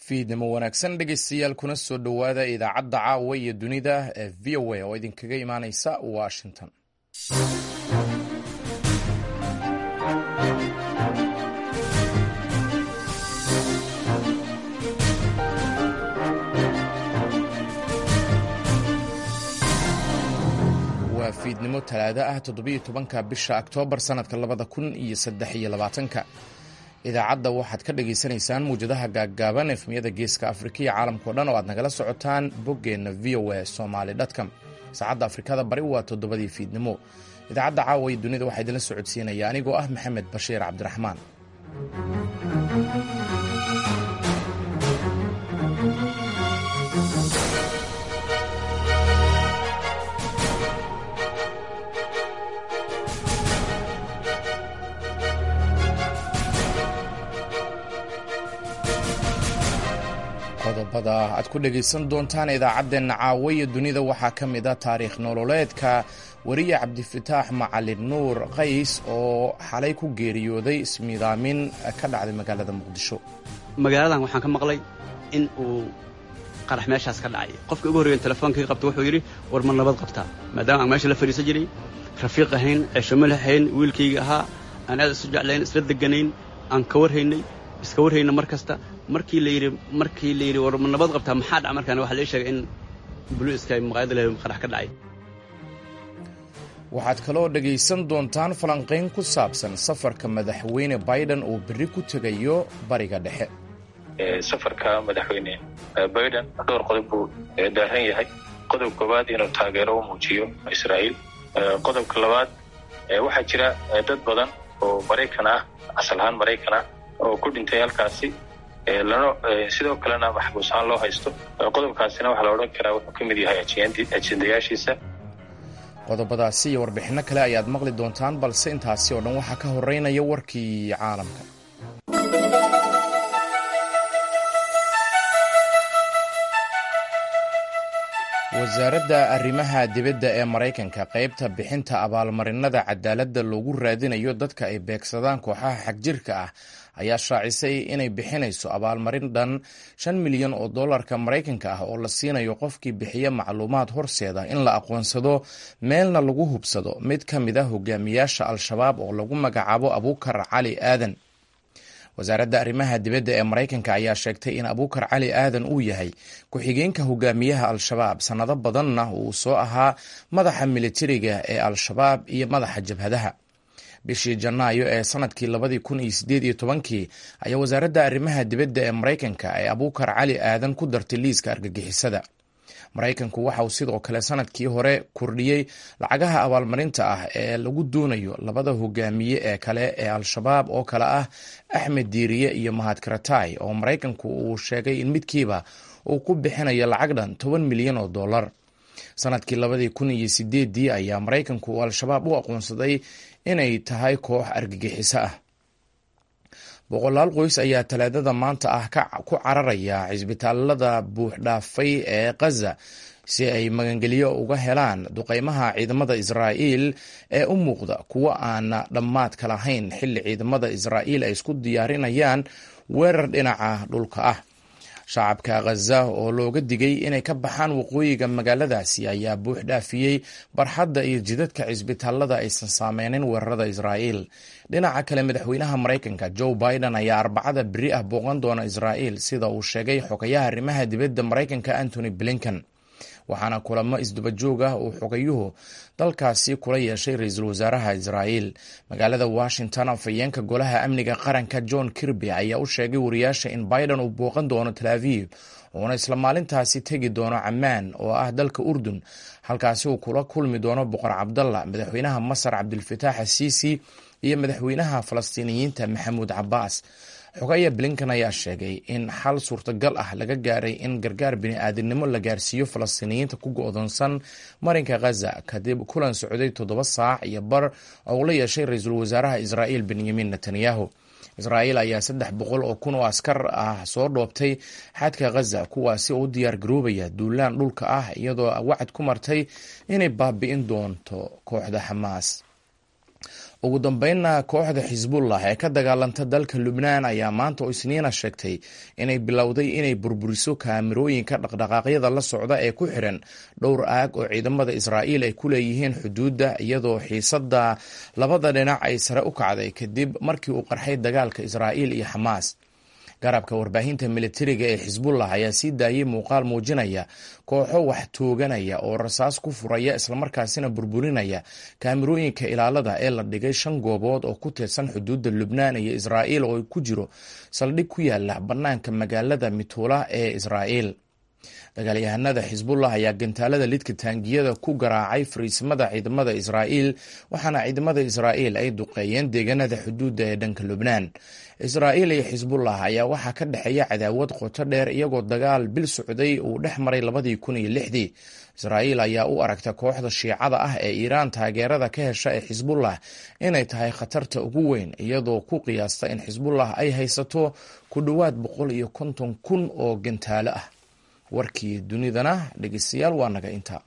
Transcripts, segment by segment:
fiidnimo wanaagsan dhegeystayaal kuna soo dhowaada idaacadda caawa iyo dunida ee v o a oo idinkaga imaaneysa washington waa fiidnimo talaado ah toddobiyo tobanka bisha oktoobar sanadka labada kun iyo saddex iyo labaatanka idaacadda waxaad ka dhagaysanaysaan muwjadaha gaaggaaban efmiyada geeska afrika iyo caalamkao dhan oo aad nagala socotaan boggeenna v o a somaly dtcom saacadda afrikada bari waa toddobadii fiidnimo idaacadda caawa iyo dunida waxaa idinla socodsiinaya anigoo ah maxamed bashiir cabdiraxmaan qodobada aad ku dhegaysan doontaan idaacadeenna caawa iyo dunida waxaa ka mid a taariikh nololeedka weriye cabdifataax macalin nuur qays oo xalay ku geeriyooday ismiidaamin ka dhacday magaalada muqdisho magaaladan waxaan ka maqlay in uu qarax meeshaas ka dhacay qofka ugu horreeyan telefoonkai qabta wuxuu yidhi war ma nabad qabtaa maadaama aan meesha la fadhiisan jiray rafiiq ahayn ceeshamo lahayn wiilkayga ahaa aan aad isu jeclayn isla deganayn aan ka warhaynay iska warhayna mar kasta markii la yidhi markii la yidhi war ma nabad qabtaa maxaa dhaca markaan waxaa lee sheegay in buluiska maqaayada leh qarax ka dhacay waxaad kaloo dhegaysan doontaan falanqayn ku saabsan safarka madaxweyne biden uu berri ku tegayo bariga dhexe safarka madaxweyne biden dhowr qodob buu daahan yahay qodob koowaad inuu taageero u muujiyo israa'iil qodobka labaad waxaa jira dad badan oo maraykan ah asal ahaan maraykan ah oo ku dhintay halkaasi lana sidoo kalena maxbuus ahaan loo haysto qodobkaasina waxaa la odhan karaa wuxuu ka mid yahay ajendayaashiisa qodobadaasi iyo warbixinno kale ayaad maqli doontaan balse intaasi oo dhan waxaa ka horeynaya warkii caalamka wasaaradda arrimaha dibadda ee maraykanka qaybta bixinta abaalmarinada cadaaladda loogu raadinayo dadka ay beegsadaan kooxaha xagjirka ah ayaa shaacisay inay bixinayso abaalmarin dhan shan milyan oo dollarka maraykanka ah oo la siinayo qofkii bixiya macluumaad horseeda in la aqoonsado meelna lagu hubsado mid ka mid a hogaamiyaasha al-shabaab oo lagu magacaabo abuukar cali aadan wasaaradda arrimaha dibadda ee maraykanka ayaa sheegtay in abuukar cali aadan uu yahay ku-xigeenka hogaamiyaha al-shabaab sannado badanna uu soo ahaa madaxa militariga ee al-shabaab iyo madaxa jabhadaha bishii janaayo ee sanadkii labadii kun iyo sideed iyo tobankii ayaa wasaaradda arrimaha dibadda ee maraykanka ay abuukar cali aadan ku dartay liiska argagixisada maraykanku waxa uu sidoo kale sanadkii hore kordhiyey lacagaha abaalmarinta ah ee lagu doonayo labada hogaamiye ee kale ee al-shabaab oo kale ah axmed diiriye iyo mahad karatay oo maraykanku uu sheegay in midkiiba uu ku bixinayo lacag dhan toban milyan oo dollar sanadkii labadii kun iyo sideedii ayaa maraykanku uu al-shabaab u aqoonsaday inay tahay koox argagixiso ah boqolaal qoys ayaa talaadada maanta ah ku cararaya cisbitaalada buuxdhaafay ee khaza si ay magangelyo uga helaan duqeymaha ciidamada israa'iil ee u muuqda kuwo aan dhammaadka lahayn xilli ciidamada israa'iil ay isku diyaarinayaan weerar dhinaca dhulka ah shacabka khaza oo looga digay inay ka baxaan waqooyiga magaaladaasi ayaa buux dhaafiyey barxadda iyo jidadka cisbitaalada aysan saameynin weerarada israa'iil dhinaca kale madaxweynaha maraykanka joe biden ayaa arbacada beri ah booqan doona israa'iil sida uu sheegay xogayaha arrimaha dibadda maraykanka antony blinken waxaana kulamo isdubajoog ah uu xogayuhu dalkaasi kula yeeshay ra-iisul wasaaraha israa'iil magaalada washington afhayeenka golaha amniga qaranka john kirby ayaa u sheegay wariyaasha in biden uu booqan doono tel aviv uuna isla maalintaasi tegi doono camaan oo ah dalka urdun halkaasi uu kula kulmi doono boqor cabdalla madaxweynaha masar cabdilfataax asiisi iyo madaxweynaha falastiiniyiinta maxamuud cabaas xogaya blinkan ayaa sheegay in xal suurtagal ah laga gaaray in gargaar bini-aadinimo la gaarsiiyo falastiiniyiinta ku go-doonsan marinka khaza kadib kulan socday toddoba saac iyo bar oo uu la yeeshay ra-iisul wasaaraha israa'iil benyamin netanyahu israa'iil ayaa saddex boqol oo kun oo askar ah soo dhoobtay xadka khaza kuwaasi oo u diyaar garoobaya duulaan dhulka ah iyadoo wacad ku martay inay baabi'in doonto kooxda xamaas ugu dambeynna kooxda xisbullah ee ka dagaalanta dalka lubnaan ayaa maanta oo isniina sheegtay inay bilowday inay burburiso kaamirooyinka dhaqdhaqaaqyada la socda ee ku xiran dhowr aag oo ciidamada israa'iil ay ku leeyihiin xuduudda iyadoo xiisadda labada dhinac ay sare u kacday kadib markii uu qarxay dagaalka israa'iil iyo xamaas garabka warbaahinta militariga ee xisbullah ayaa sii daayey muuqaal muujinaya kooxo wax tooganaya oo rasaas ku furaya islamarkaasina burburinaya kaamirooyinka ilaalada ee la dhigay shan goobood oo ku teedsan xuduudda lubnaan iyo israa'iil oo ku jiro saldhig ku yaala bannaanka magaalada mituula ee israa'iil dagaalyahanada xisbullah ayaa gantaalada lidka taangiyada ku garaacay fariisimada ciidamada israa'iil waxaana ciidamada israa'iil ay duqeeyeen deegaanada xuduudda ee dhanka lubnaan israa'iil iyo xisbullah ayaa waxaa ka dhexeeya cadaawad qoto dheer iyagoo dagaal bil socday uu dhex maray labadii kun iyo lixdii israa'iil ayaa u aragta kooxda shiicada ah ee iiraan taageerada ka hesha ee xisbullah inay tahay khatarta ugu weyn iyadoo ku qiyaasta in xisbullah ay haysato ku dhowaad boqol iyo konton kun oo gantaalo ah warkii dunidana dhegeystayaal waa naga intaa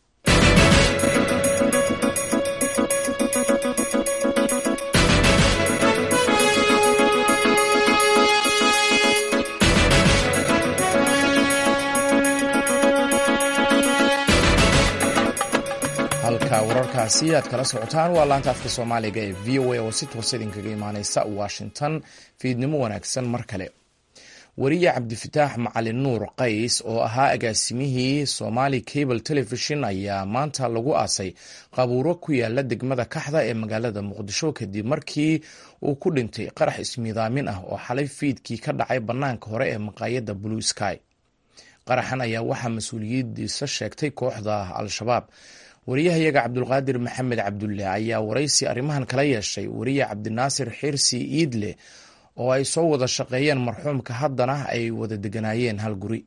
halka wararkaasi aad kala socotaan waa laanta afka soomaaliga ee v o a oo si toosa idinkaga imaaneysa washington fiidnimo wanaagsan mar kale wariye cabdifataax macalin nuur qays oo ahaa agaasimihii somali cable television ayaa maanta lagu aasay qabuuro ku yaala degmada kaxda ee magaalada muqdisho kadib markii uu ku dhintay qarax ismiidaamin ah oo xalay fiidkii ka dhacay bannaanka hore ee maqaayadda blue sky qaraxan ayaa waxaa mas-uuliyadiisa sheegtay kooxda al-shabaab wariyahayaga cabdulqaadir maxamed cabdulle ayaa waraysi arrimahan kala yeeshay wariye cabdinaasir xirsi iidle oo ay soo wada shaqeeyeen marxuumka haddana ay wada deganaayeen hal guri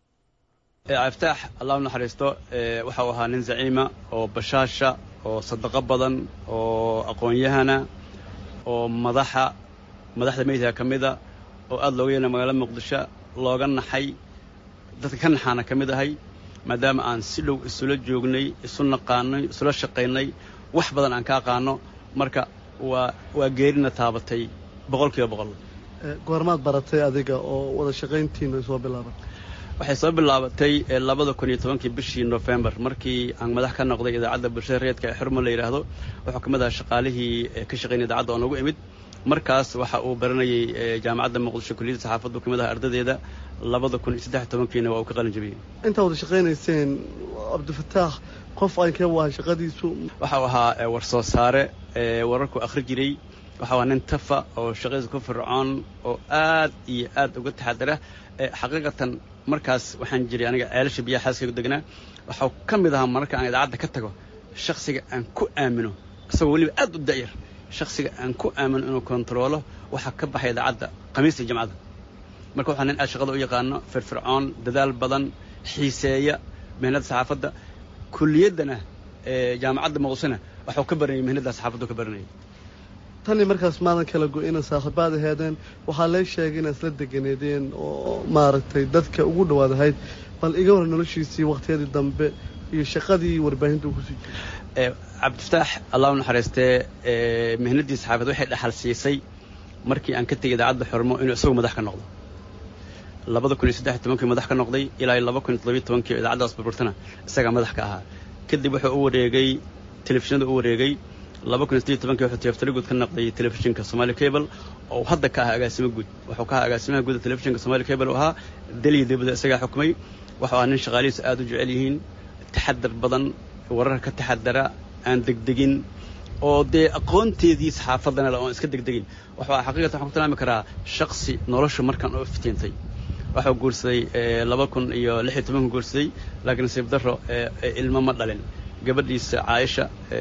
cabdifitaax allah u naxariisto waxau ahaa nin zaciima oo bashaasha oo sadaqo badan oo aqoon-yahana oo madaxa madaxda meydka ka mida oo aada looga yeena magaalada muqdisho looga naxay dadka ka naxaana ka mid ahay maadaama aan si dhow isula joognay isu naqaanay isula shaqaynay wax badan aan ka aqaano marka waa waa geerina taabatay boqol kiiba boqol goormaad baratay adiga oo wada shaqayntiina soo bilaaban waxay soo bilaabatay labada kun iyo tobankii bishii nofembar markii aan madax ka noqday idaacadda bulshada reedka ee xurmo la yidhaahdo wuxuu ka mid ahaa shaqaalihii ka shaqaynay idaacadda oo nagu imid markaas waxa uu baranayay jaamacadda muqdisho kulliyadda saxaafaddu ka mid aha ardadeeda labada kun iyo saddex tobankiina waa uu ka qalin jabiyey intaa wada shaqaynayseen cabdifataax qof aynkee u ahay shaqadiisu waxau ahaa war soo saare wararku akhri jiray waxau ahaa nin tafa oo shaqadiisa ku fircoon oo aad iyo aad uga taxadara xaqiiqatan markaas waxaan jiray aniga ceelasha biyaha xaaskaygu degnaa waxau ka mid ahaa mararka aan idaacadda ka tago shaksiga aan ku aamino isagoo weliba aad u da'yar shaksiga aan ku aamino inuu kontaroolo waxaa ka baxay idaacadda khamiista jamcada marka waxaa nin aad shaqada u yaqaano firfircoon dadaal badan xiiseeya mihnadda saxaafadda kuliyaddana jaamacadda muqdishona waxuu ka baranayay mihnadda saxaafaddu ka baranayay tani markaas maadan kala go-ina saaxiibaad aheedeen waxaa lee sheegay inaad isla deganeedeen oo maaragtay dadka ugu dhowaad ahayd bal iga war noloshiisii wakhtiyadii dambe iyo shaqadii warbaahinta uu kusii jiray cabdifataax allah u naxariistee mihnaddii saxaafad waxay dhaxal siisay markii aan ka tegay idaacadda xormo inuu isagu madax ka noqdo labada kun iyo saddex tobankii madax ka noqday ilaa laba kun iyo toddobiyo tobankii idaacaddaas burburtana isagaa madax ka ahaa kadib wuxuu u wareegay telefishinada u wareegay laba kun iyo siddeed tobankii wuxuu tiyaftali guud ka noqday telefishinka somali cable oo hadda ka ahaa agaasimo guud wuxuu ka ahaa agaasimaha guuda telefishinka somali cable oo ahaa daliya dibadda isagaa xukumay wuxuu ahaa nin shaqaalihiisa aad u jecel yihiin taxadar badan wararka ka taxadara aan degdegin oo dee aqoonteedii saxaafaddana le oon iska degdegin wuxuu ahaa xaqiiqatan waxaan ku tilmaami karaa shaksi nolosha markaan u iftiintay waxuu guursaday laba kun iyo lix iyo tobanku guursaday laakiin nasiib darro ilmo ma dhalin gabadhiisa caaisha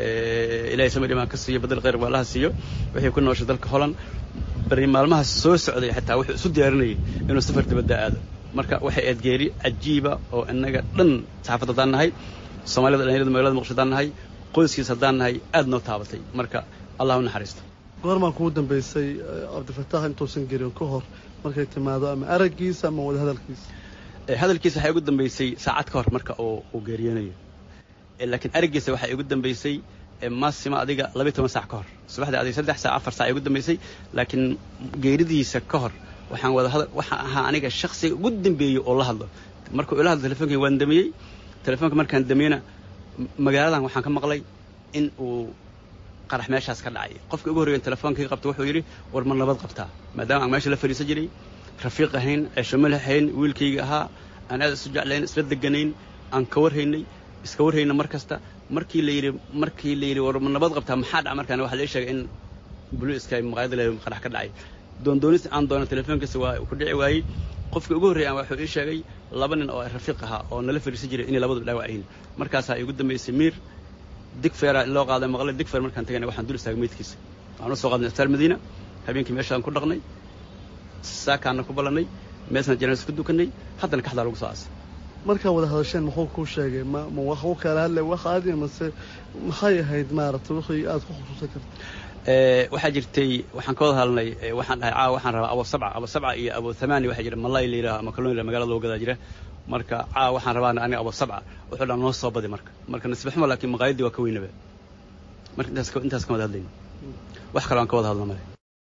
ilahay samir imaan ka siiyo badel khayr baalaha siiyo wixii ku nooshay dalka holland bari maalmahaas soo socday xitaa wuxuu isu diyaarinayay inuu safar dibadda aado marka waxay aad geeri cajiiba oo innaga dhan saxaafad haddaan nahay soomaalida dhalinyarada magalada muqdisho haddaan nahay qoyskiis haddaan nahay aad noo taabatay marka allah u naxariisto goormaan kugu dambaysay cabdifataax intuusan gerin ka hor markay timaado ama araggiisa ama wada hadalkiisa hadalkiisa waxay ugu dambaysay saacad ka hor marka uu uu geeriyoonayo laakiin araggiisa waxay ugu dambaysay maasima adiga labiy toban saac ka hor subaxdii adiga saddex saac afar saac ay ugu dambaysay laakiin geeridiisa ka hor waxaan wada hadal waxaan ahaa aniga shaksiga ugu dambeeyey oo la hadlo markuu ila hadlo telefonkii waan damiyey telefoonka markaan damiyeyna magaaladan waxaan ka maqlay in uu qarax meeshaas ka dhacay qofkii ugu horreeyan telefonkii qabta wuxuu yidhi war ma nabad qabtaa maadaama aan meesha la fadhiisan jiray rafiiq ahayn ceesho malahayn wiilkayga ahaa aan aad isu jeclayn isla deganayn aan ka warhaynay iska warhayna mar kasta markii la yidhi markii la yidhi war ma nabad qabtaa maxaa dhaca markaan waxaa la sheegay in buliiska maqaayada le qarax ka dhacay doondoonis aan doono telefoonkiisa waa ku dhici waayey qofkii ugu horreeyay wuxuu ii sheegay laba nin oo rafiiq ahaa oo nala fadhiisan jiray inay labadu dhaawac yihiin markaasaa igu dambaysay miir digfeera loo qaaday maqle digfeer markaan tagayna waxaan dul istaagay meydkiisa waxaan u soo qaadnay astar madiina habeenkii meeshaan ku dhaqnay saakaana ku ballannay meesna janaas ku dukanay haddana kaxdaa lagu soo aasay markaa wada hadasheen muxuu kuu sheegay ma ma wax u kala hadlay wax aadi mase maxay ahayd maaragtay wixii aad ku xusuusan karta waxaa jirtay waxaan ka wada hadalnay waxaan dhahay caawa waxaan rabaa abo sabca abo sabca iyo abo thamaani waxaa jira malay la yidhaha ama kalluun la magaalada loo gadaa jira marka caawa waxaan rabaa aniga abo sabca wuxuu dhaa noo soo badi marka marka nasiib xumo laakiin maqaayadii waa ka weynaba marka intaas intaas ka wada hadlayna wax kale aan ka wada hadlna male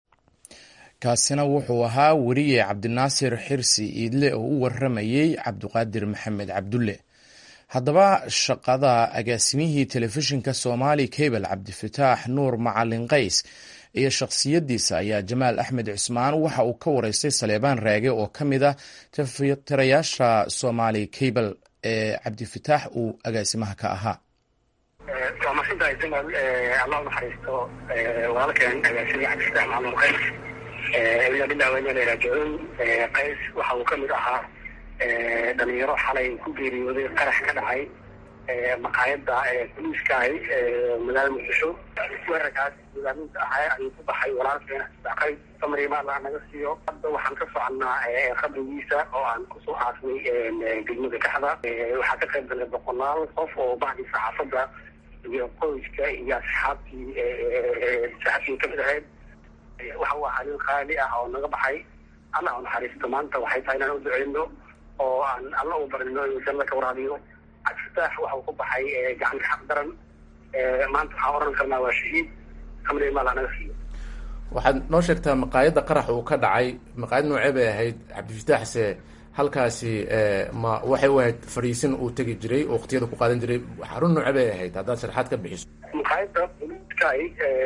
kaasina wuxuu ahaa weriye cabdinaasir xirsi iidle oo u waramayey cabdiqaadir maxamed cabdulle haddaba shaqada agaasimihii telefishinka somaali cable cabdifataax nuur macalin qays iyo shakhsiyadiisa ayaa jamaal axmed cusmaan waxa uu ka wareystay saleebaan raage oo ka mid ah tirayaasha somaali cable ee cabdifataax uu agaasimaha ka ahaa waa masintahay jamaal allah u naxariisto walaalkeen agaasimihi cabdifataax macalin qays ila billah wayna raajicuun qays waxa uu ka mid ahaa dhalinyaro xalay ku geeriyooday qarax ka dhacay maqaayada boliiskaay magaalada muqdisho weerarkaas hogaaminta ahaa ayuu ku baxay walaalkeena qays samriima allah naga siiyo hadda waxaan ka soconnaa qabrigiisa oo aan kusoo aasnay degmada kaxda waxaa ka qayb galay boqolaal qof oo bahdii saxaafadda iyo qoyska iyo asxaabtii saxaabtii kamid ahayd waxa uu ahaa nin qaali ah oo naga baxay allah u naxariisto maanta waxay tahay inaan u duceyno oo aan alla u barino inuu janna ka waraabiyo cabdifataax waxa uu ku baxay gacanta xaq daran maanta waxaan oran karnaa waa shahiid kamri maala naga siiyo waxaad noo sheegtaa maqaayadda qarax uu ka dhacay maqaayad noocee bay ahayd cabdifataaxse halkaasi ma waxay u ahayd fadhiisin uu tegi jiray oo waqtiyada ku qaadan jiray xarun noocee bay ahayd haddaad sharaxaad ka bixiso maqaayadda boliiskaay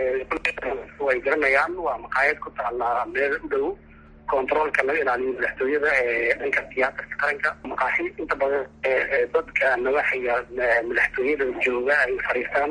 way garanayaan waa maqaayad ku taala meel u dhow controolka laga ilaaliyo madaxtooyada ee dhanka tiyaatarka qaranka maqaaxi inta badan dadka nawaaxiga madaxtooyada jooga ay fadhiistaan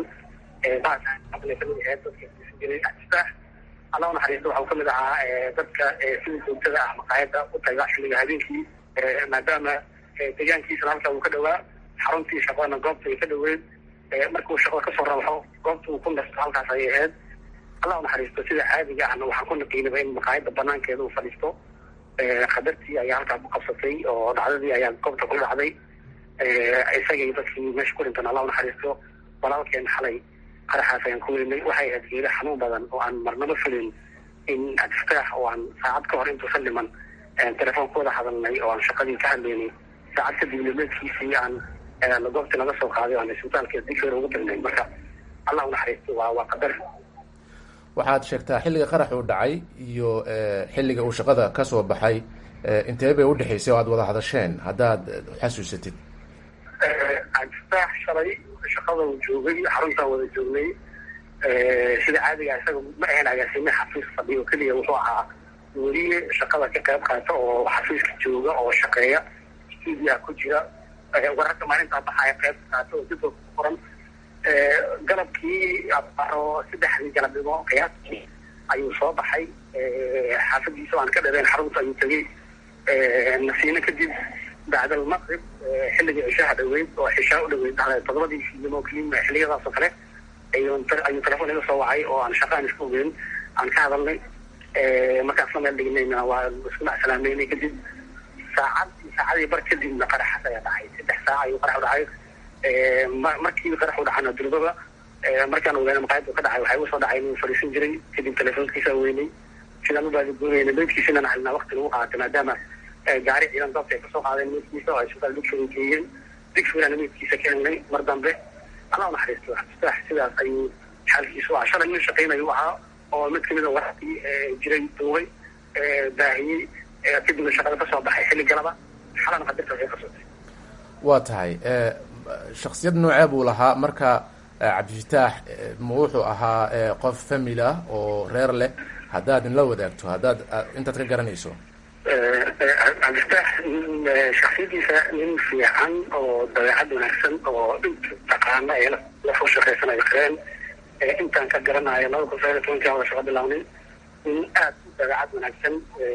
jiray cabdifaax allah unaxariisto waxau kamid ahaa dadka sida joogtada ah maqaayada u taga xilliga habeenkii maadaama deegaankiisana halka uu ka dhawaa xaruntii shaqadana goobta ay ka dhaweyd markuu shaqada kasoo rabaxo goobta uu ku nasto halkaas ayay ahayd allah unaxariisto sida caadiga ahna waxaan ku naqiinaba in maqaayada banaankeeda uu fadhiisto qadartii ayaa halkaa ku qabsatay oo dhacdadii ayaa goobta ku dhacday isagay dadkii meesha ku dhintan allah unaxariisto walaalkeen xalay qaraxaas ayaan ku weynay waxay ahayd geeri xanuun badan oo aan marnaba fulin in cabdifataax oo aan saacad ka hor intuusan dhiman telefoon ku wada hadalnay oo aan shaqadii ka hadlaynay saacad kadib nimeedkiisii aan goobtii laga soo qaaday aan isbitaalka digfeer ugu dirnay marka allah unaxariisto waa waa qadar waxaad sheegtaa xilliga qarax uu dhacay iyo xilliga uu shaqada ka soo baxay intee bay udhexaysay oo aad wada hadasheen haddaad xasuusatid cabdifataax shalay shaqada uu joogay xaruntaan wada joognay sida caadiga isaga ma ahayn agaasime xafiis fadhiyo keliya wuxuu ahaa weliye shaqada ka qayb qaata oo xafiiska jooga oo shaqeeya stuudiyaha ku jira wararka maalintaa baxaya qayb qaata oo jadwalka ku qoran galabkii abaro saddexdii galabnimo qiyaastii ayuu soo baxay xaafadiisa aan ka dhabeen xarunta ayuu tegey nasiino kadib bacd almaqrib xilligii cishaha dhaweyd oo cishaa u dhaweyd todobadii fiidnimo keliya xilliyadaas oo kale ayuu ayuu telefoon iga soo wacay oo aan shaqa aan isku ogeyn aan ka hadalnay markaasna meel dhignayna waa isku macsalaameynay kadib saacad saacadii bar kadibna qaraxaas ayaa dhacay saddex saac ayuu qarax u dhacay markii qarax u dhacana durbaba markaan ogaana maqaayadda ka dhacay waxay usoo dhacay inuu fadhiisan jiray kadib telefoonkiisa weynay sidaan u baadigoonayna meydkiisana halnaa waqti lagu qaatay maadaama gaari ciidan dabta ay kasoo qaadeen meydkiisa oo ay isbitaal digfeer geeyeen digfeerana meydkiisa ka helnay mar dambe allah unaxariisto cabdifaax sidaas ayuu xaalkiisu waa shalay nin shaqaynayu ahaa oo mid kamida warkii jiray duubay baahiyey kadibna shaqada kasoo baxay xilli galaba xalana qadarta waxay qabsatay waa tahay shaksiyad noocee buu lahaa marka cabdifitaax ma wuxuu ahaa qof family ah oo reer leh haddaad inla wadaagto haddaad intaad ka garanayso cabdifitaax shaksiyadiisa nin fiican oo dabeecad wanaagsan oo inta taqaana ee lafu shaqaysanayo kareen intaan ka garanayo laba kun sagaal iyo tobankii wada shaqo bilaabnay nin aad u dabeecad wanaagsan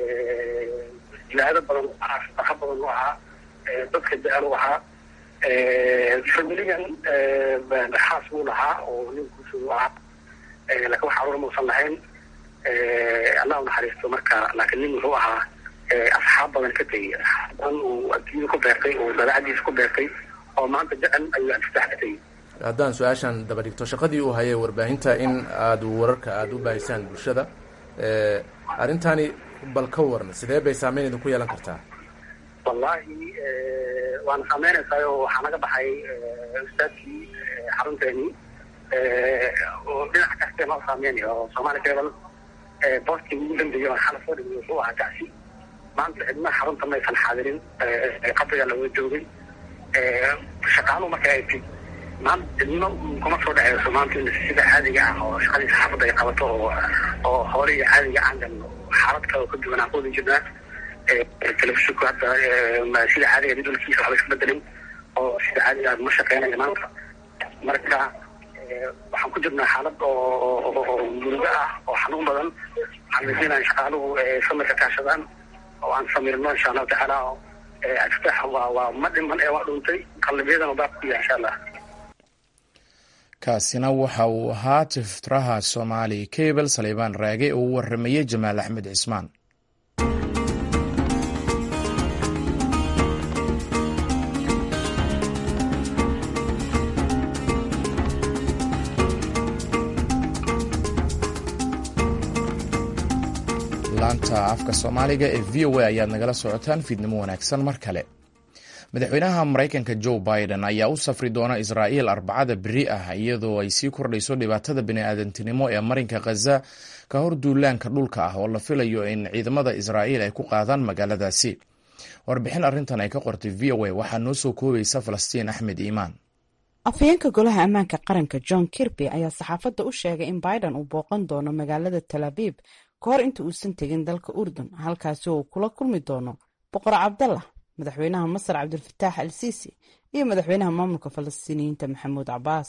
jilaado badan shaqo badan u ahaa dadka jecel u ahaa familigan xaas buu lahaa oo ninkuusu u ahaa laakiin wax caruur mausan lahayn allah u naxariisto marka laakiin nin wuxuu ahaa asxaab badan ka tegey asxaab badan uu adduunyada ku beertay oo dabeecadiisa ku beertay oo maanta jecel ayuu abdifitaax ka tegey haddaan su-aashan daba dhigto shaqadii uu hayay warbaahinta in aad wararka aada u baahisaan bulshada arrintani bal ka waran sidee bay saameyn idinku yeelan kartaa wallahi waana saameynaysaa oo waxaa naga baxay ustaadkii xarunteeni oo dhinac kastee noo saameynaya oo soomaali cable boostkii ugu dambeeyey oo xala soo dhigay wuxuu ahaa gacsi maanta cidna xarunta maysan xaadirin qabriga laga joogay shaqaaluhu marka ay tid maanta cidno kuma soo dhaceyso maanta in sida caadiga ah oo shaqadii saxaafadda ay qabato oo oo hoolihii caadiga aan galno xaalad kale oo ka duwan aan ku wadi jirnaa telefishinku hadda sida caadiga jadwalkiisa waxba iska bedelin oo sida caadiga ma shaqeynayo maanta marka waxaan ku jirnaa xaalad oo murugo ah oo xanuun badan waxaan rajeynayaa shaqaaluhu samirka kaashadaan oo aan samirno insha allahu tacaala aftaax waa waa ma dhiman ee waa dhuntay qalbiyadana baa ku yahay insha allah kaasina waxa uu ahaa tiftiraha soomaali cable saleybaan raage oo u waramayey jamaal axmed cismaan laanta afka soomaaliga ee v o a ayaad nagala socotaan fiidnimo wanaagsan mar kale madaxweynaha maraykanka joe biden ayaa u safri doona israa'iil arbacada beri ah iyadoo ay sii kordhayso dhibaatada bini'aadantinimo ee marinka khaza ka hor duulaanka dhulka ah oo la filayo in ciidamada israa'iil ay ku qaadaan magaaladaasi warbixin arrintan ay ka qortay v o a waxaa noo soo koobaysa falastiin axmed iimaan afhayeenka golaha ammaanka qaranka john kirby ayaa saxaafadda u sheegay in biden uu booqan doono magaalada tel abiib ka hor inta uusan tegin dalka urdun halkaasi oo uu kula kulmi doono boqor cabdallah madaxweynaha masar cabdulfataax al siisi iyo madaxweynaha maamulka falastiiniyiinta maxamuud cabaas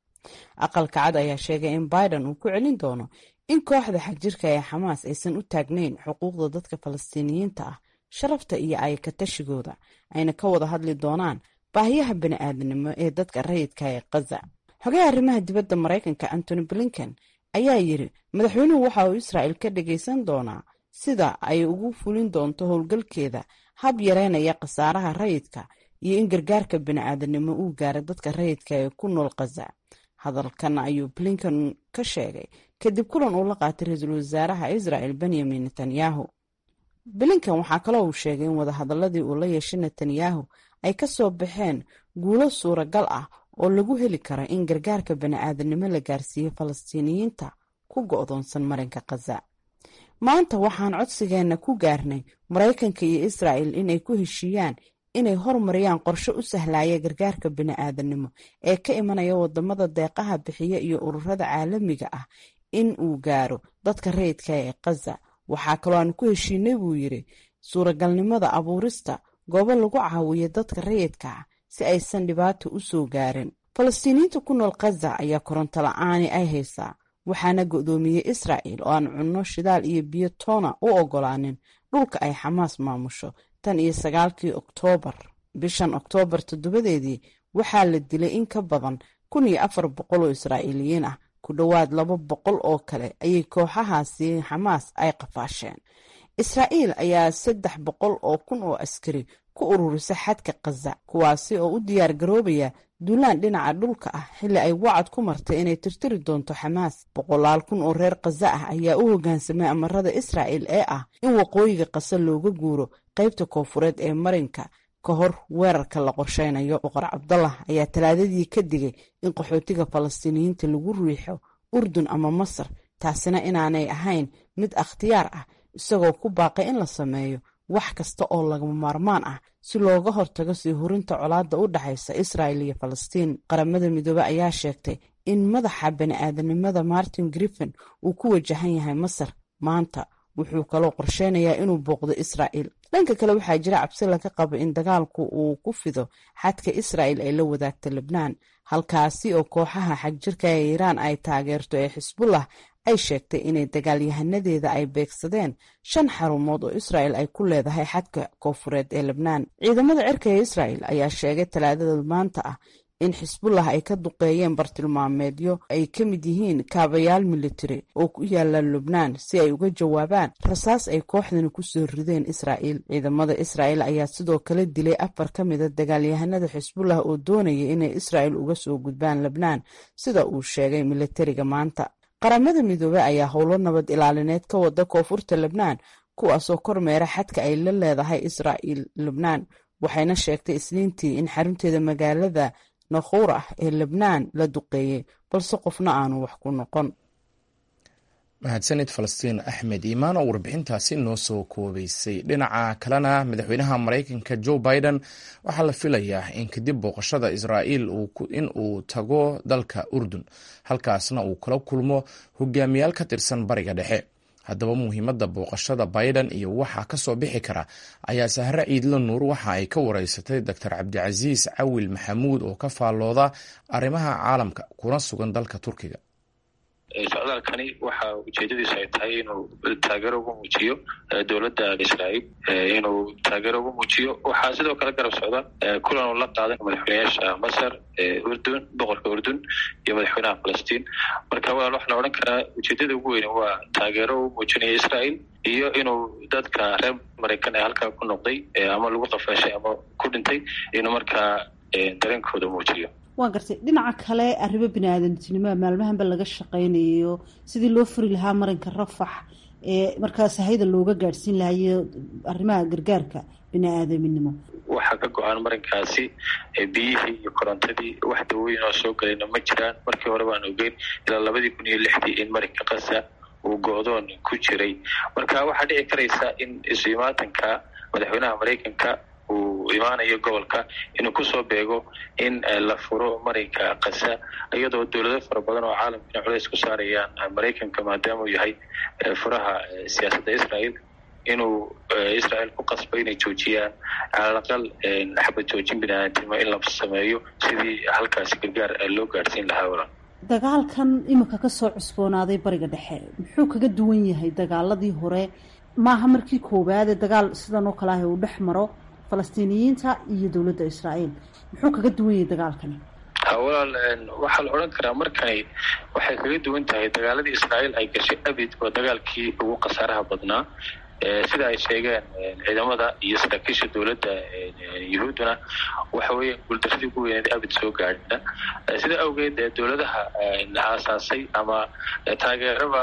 aqalka cad ayaa sheegay in biden uu ku celin doono in kooxda xagjirka ee xamaas aysan u taagnayn xuquuqda dadka falastiiniyiinta ah sharafta iyo ayakatashigooda ayna ka wada hadli doonaan baahiyaha bani'aadanimo ee dadka rayidka ee khaza xogaha arrimaha dibadda maraykanka antony blinken ayaa yiri madaxweynuhu waxa uu israa'il ka dhagaysan doonaa sida ay ugu fulin doonto howlgalkeeda hab yareynaya khasaaraha rayidka iyo in gargaarka bini'aadanimo uu gaara dadka rayidka ee ku nool khaza hadalkan ayuu blinken ka sheegay kadib kulan uu la qaatay ra-iisul wasaaraha israa'el benyamin netanyahu blinken waxaa kaloo uu sheegay in wadahadaladii uu la yeeshay netanyahu ay ka soo baxeen guulo suuragal ah oo lagu heli karo in gargaarka bani'aadanimo la gaarsiiyo falastiiniyiinta ku go'doonsan marinka khaza maanta waxaan codsigeenna ku gaarnay maraykanka iyo israa'el inay ku heshiiyaan inay hormariyaan qorshe u sahlaya gargaarka bini'aadanimo ee ka imanaya wadamada deeqaha bixiya iyo ururada caalamiga ah in uu gaaro dadka rayidka ee khaza waxaa kaloo aan ku heshiinay buu yiri suuragalnimada abuurista goobo lagu caawiyo dadka rayidka ah si aysan dhibaato u soo gaarin falastiiniyiinta ku nool khaza ayaa koronto la-aani ay haysaa waxaana go'doomiyey israa'el oo aan cunno shidaal iyo biyo toona u ogolaanin dhulka ay xamaas maamusho tan iyo sagaalkii oktoobar bishan oktoobar toddobadeedii waxaa la dilay in ka badan kun iyo afar boqol oo israa'iiliyiin ah ku dhowaad laba boqol oo kale ayay kooxahaasi xamaas ay qafaasheen israa'iil ayaa saddex boqol oo kun oo askari ku ururisa xadka khaza kuwaasi oo u diyaar garoobaya duulaan dhinaca dhulka ah xilli ay wacad ku martay inay tirtiri doonto xamaas boqolaal kun oo reer khaza ah ayaa u hoggaansamay amarada israa'el ee ah in waqooyiga khaza looga guuro qaybta koofureed ee marinka ka hor weerarka la qorsheynayo boqor cabdallah ayaa talaadadii ka digay in qaxootiga falastiiniyiinta lagu riixo urdun ama masar taasina inaanay ahayn mid akhtiyaar ah isagoo ku baaqay in la sameeyo wax kasta oo lagama maarmaan ah si looga hortago sii hurinta colaadda u dhexaysa israa'il iyo falastiin qaramada midoobe ayaa sheegtay in madaxa bani-aadanimada martin griffin uu ku wajahan yahay masar maanta wuxuu kaloo qorsheynayaa inuu booqdo israa'il dhanka kale waxaa jira cabsi laga qabo in dagaalku uu ku fido xadka israa'il ay la wadaagta lebnaan halkaasi oo kooxaha xagjirka ee iiraan ay taageerto ee xisbullah ay sheegtay inay dagaalyahanadeeda ay beegsadeen shan xarumood oo israa'il ay ku leedahay xadka koofureed ee lebnaan ciidamada cirka ee israa'il ayaa sheegay talaadada maanta ah in xisbullah ay ka duqeeyeen bartilmaameedyo ay ka mid yihiin kaabayaal militari oo ku yaala lubnaan si ay uga jawaabaan rasaas ay kooxdani kusoo rideen israa'iil ciidamada israa'il ayaa sidoo kale dilay afar ka mida dagaalyahanada xisbullah oo doonaya inay israa'il uga soo gudbaan lebnaan sida uu sheegay militariga maanta qaramada midoobey ayaa howlo nabad ilaalineed ka wada koonfurta lebnaan kuwaasoo kormeera xadka ay la leedahay israa'il lebnaan waxayna sheegtay isniintii in xarunteeda magaalada nakhuur ah ee lebnaan la duqeeyey balse qofna aanu wax ku noqon mahadsanid falastiin axmed iimaan oo warbixintaasi noo soo koobeysay dhinaca kalena madaxweynaha maraykanka joe biden waxaa la filayaa in kadib booqashada israa'iil in uu tago dalka urdun halkaasna uu kala kulmo hogaamiyaal ka tirsan bariga dhexe haddaba muhiimadda booqashada biden iyo waxa ka soo bixi kara ayaa sahre ciidla nuur waxa ay ka wareysatay doctor cabdicasiis cawil maxamuud oo ka faallooda arrimaha caalamka kuna sugan dalka turkiga socdaalkani waxa ujeedadiisu ay tahay inuu taageero ugu muujiyo dowladda israa'iil inuu taageero ugu muujiyo waxaa sidoo kale garab socda kulan uu la qaadan madaxweyneyaasha masar urdun boqorka urdun iyo madaxweynaha falastiin marka walaal waxaa la odhan karaa ujeedada ugu weyn waa taageero u muujinaya israa'iil iyo inuu dadka reer maraykan ee halkaa ku noqday ama lagu qafaashay ama ku dhintay inuu markaa dareenkooda muujiyo waa gartay dhinaca kale arrimo bini-aadantinimoa maalmahanba laga shaqaynayo sidii loo furi lahaa marinka rafax ee markaas hayda looga gaadhsiin lahayo arrimaha gargaarka bini-aadaminimo waxaa ka go-aan marinkaasi biyihii iyo korontadii wax dawooyin oo soo galayna ma jiraan markii hore baan ogeyn ilaa labadii kun iyo lixdii in marinka qasa uu go-doon ku jiray marka waxaa dhici karaysa in isu imaatanka madaxweynaha maraykanka uu imaanayo gobolka inuu kusoo beego in la furo marinka kasa iyadoo dowlado fara badan oo caalamkana culays ku saarayaan maraykanka maadaama uu yahay furaha siyaasadda israael inuu israel ku qasbo inay joojiyaan calalaqal xabad joojin biniaadamtimo in la sameeyo sidii halkaasi gargaar loo gaadhsiin lahaa walan dagaalkan iminka kasoo cusboonaaday bariga dhexe muxuu kaga duwan yahay dagaaladii hore maaha markii koowaade dagaal sidan oo kale ah uu dhex maro falastiiniyiinta iyo dowladda israa'iil muxuu kaga duwan yahay dagaalkani walaal waxaa la odhan karaa markani waxay kaga duwan tahay dagaaladii israa'iil ay gashay abid oo dagaalkii ugu khasaaraha badnaa sida ay sheegeen ciidamada iyo saraakiisha dowladda yuhuudduna waxa weeye guuldaradii ugu weyneed abid soo gaadha sida awgeed dowladaha aasaasay ama taageerada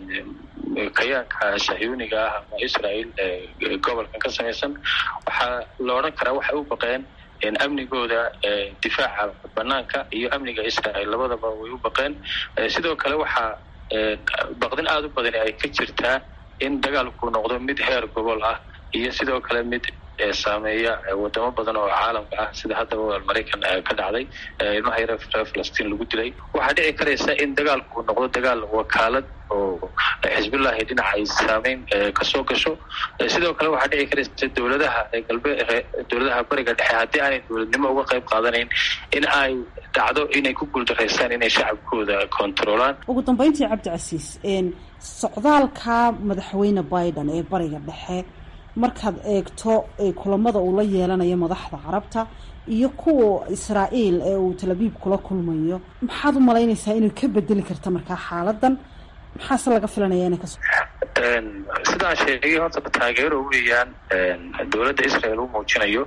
kayaanka sahyuuniga ah ama israael gobolkan ka samaysan waxaa la odhan karaa waxay u baqeen amnigooda difaaca banaanka iyo amniga israel labadaba way u baqeen sidoo kale waxaa baqdin aada u badani ay ka jirtaa in dagaalku noqdo mid heer gobol ah iyo sidoo kale mid saameeya wadamo badan oo caalamka ah sida haddaba maraykan ka dhacday ilmaha yare reer falastiin lagu dilay waxaa dhici karaysa in dagaalku noqdo dagaal wakaalad oo xisbillahi dhinaca ay saameyn kasoo gasho sidoo kale waxaa dhici karaysa dowladaha galbe dowladaha bariga dhexe haddii aanay dowladnimo uga qayb qaadanayn in ay dhacdo inay ku guuldaraysaan inay shacabkooda kontaroolaan ugu dambeyntii cabdicasiis socdaalka madaxweyne biden ee bariga dhexe markaad eegto kulamada uu la yeelanayo madaxda carabta iyo kuwa israa'iil ee uu talabiib kula kulmayo maxaad u malaynaysaa inay ka bedeli karta markaa xaaladan maxaase laga filanaya inay kaso sidaan sheegay horta taageero weeyaan dowladda israel u muujinayo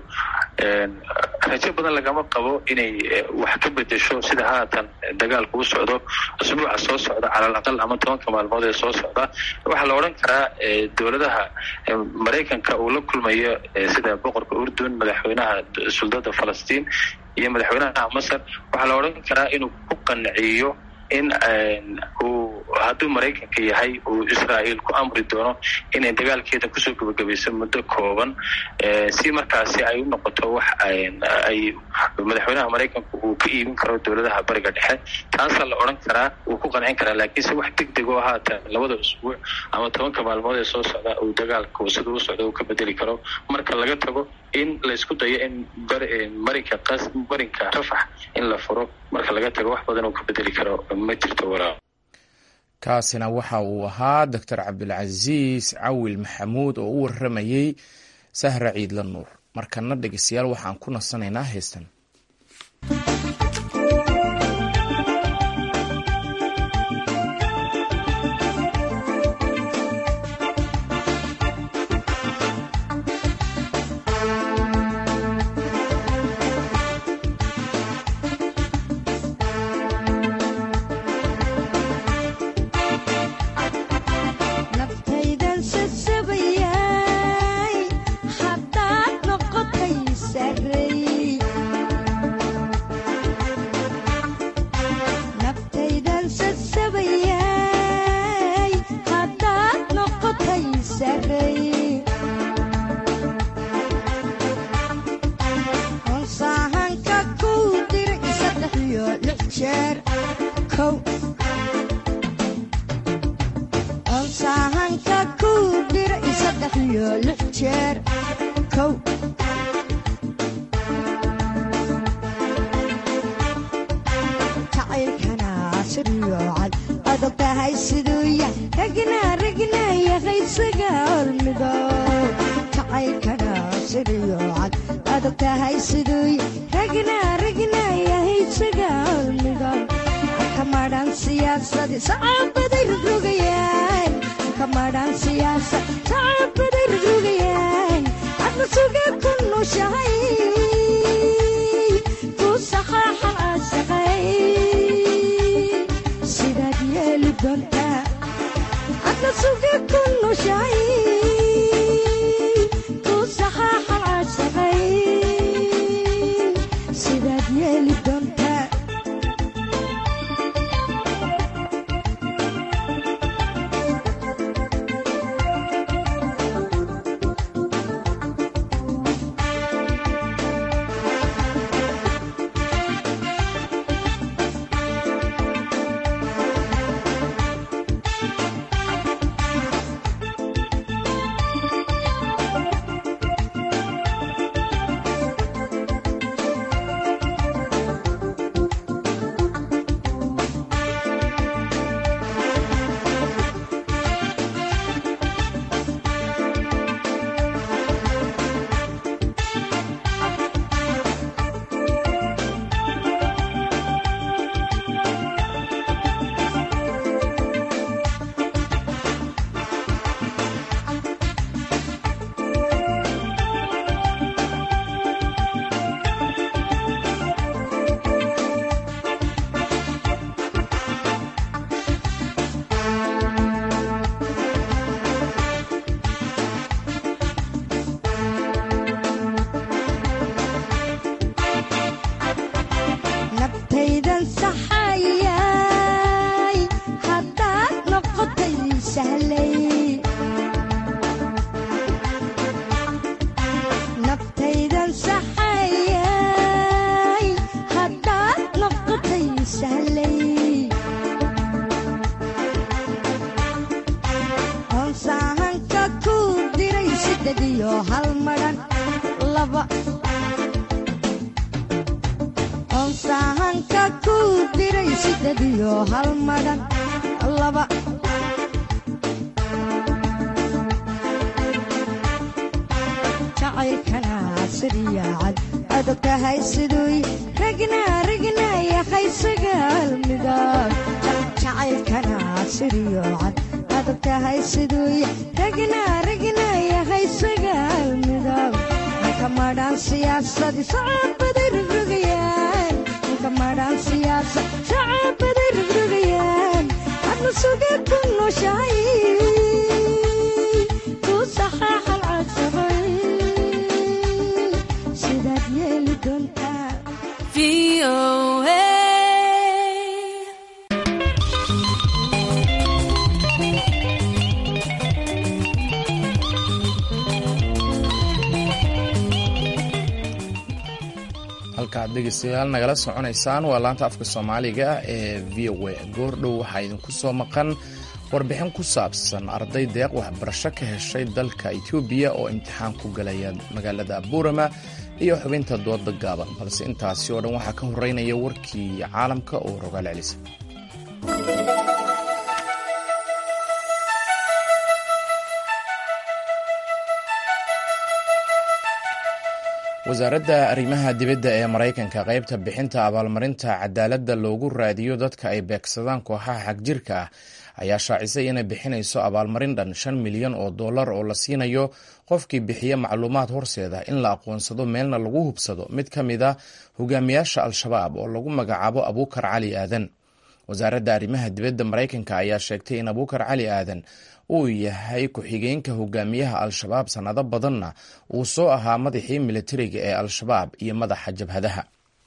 rajo badan lagama qabo inay wax ka bedesho sida haatan dagaalku u socdo usbuuca soo socda calal aqal ama tobanka maalmood ee soo socda waxaa la odhan karaa dowladaha maraykanka uu la kulmayo sida boqorka urdun madaxweynaha suldada falastiin iyo madaxweynaha masar waxaa la odhan karaa inuu ku qanciyo in uu hadduu maraykanka yahay uu israa'iil ku amri doono inay dagaalkeeda kusoo gebagabayso muddo kooban si markaasi ay u noqoto wax ay madaxweynaha maraykanku uu ka iibin karo dowladaha bariga dhexe taasaa la odhan karaa uu ku qancin karaa laakiinse wax deg deg oo haatan labada usbuuc ama tobanka maalmood ee soo socda uu dagaalku sida u socda uu ka bedeli karo marka laga tago in laysku dayo in marinka qas marinka rafax in la furo marka laga tago wax badan uu ka bedeli karo ma jirto walaa kaasina waxa uu ahaa doctor cabdilcasiis cawil maxamuud oo u waramayey sahra ciidla nuur markana dhegeystayaal waxaan ku nasanaynaa heestan halkaad dhegeystayaal nagala soconaysaan waa laanta afka soomaaliga ee v o a goordhow waxaa idinku soo maqan warbixin ku saabsan arday deeq waxbarasho ka heshay dalka etoobiya oo imtixaan ku galaya magaalada buurama iyo xubinta dooda gaaban balse intaasi oo dhan waxaa ka horeynaya warkii caalamka oo rogaal celisa wasaaradda arrimaha dibadda ee maraykanka qaybta bixinta abaalmarinta cadaaladda loogu raadiyo dadka ay beegsadaan kooxaha xagjirka ah ayaa shaacisay inay bixinayso abaalmarin dhan shan milyan oo dollar oo la siinayo qofkii bixiya macluumaad horseeda in la aqoonsado meelna lagu hubsado mid ka mid a hogaamiyaasha al-shabaab oo lagu magacaabo abuukar cali aadan wasaaradda arrimaha dibadda maraykanka ayaa sheegtay in abuukar cali aadan uu yahay ku-xigeenka hogaamiyaha al-shabaab sannado badanna uu soo ahaa madaxii militariga ee al-shabaab iyo madaxa jabhadaha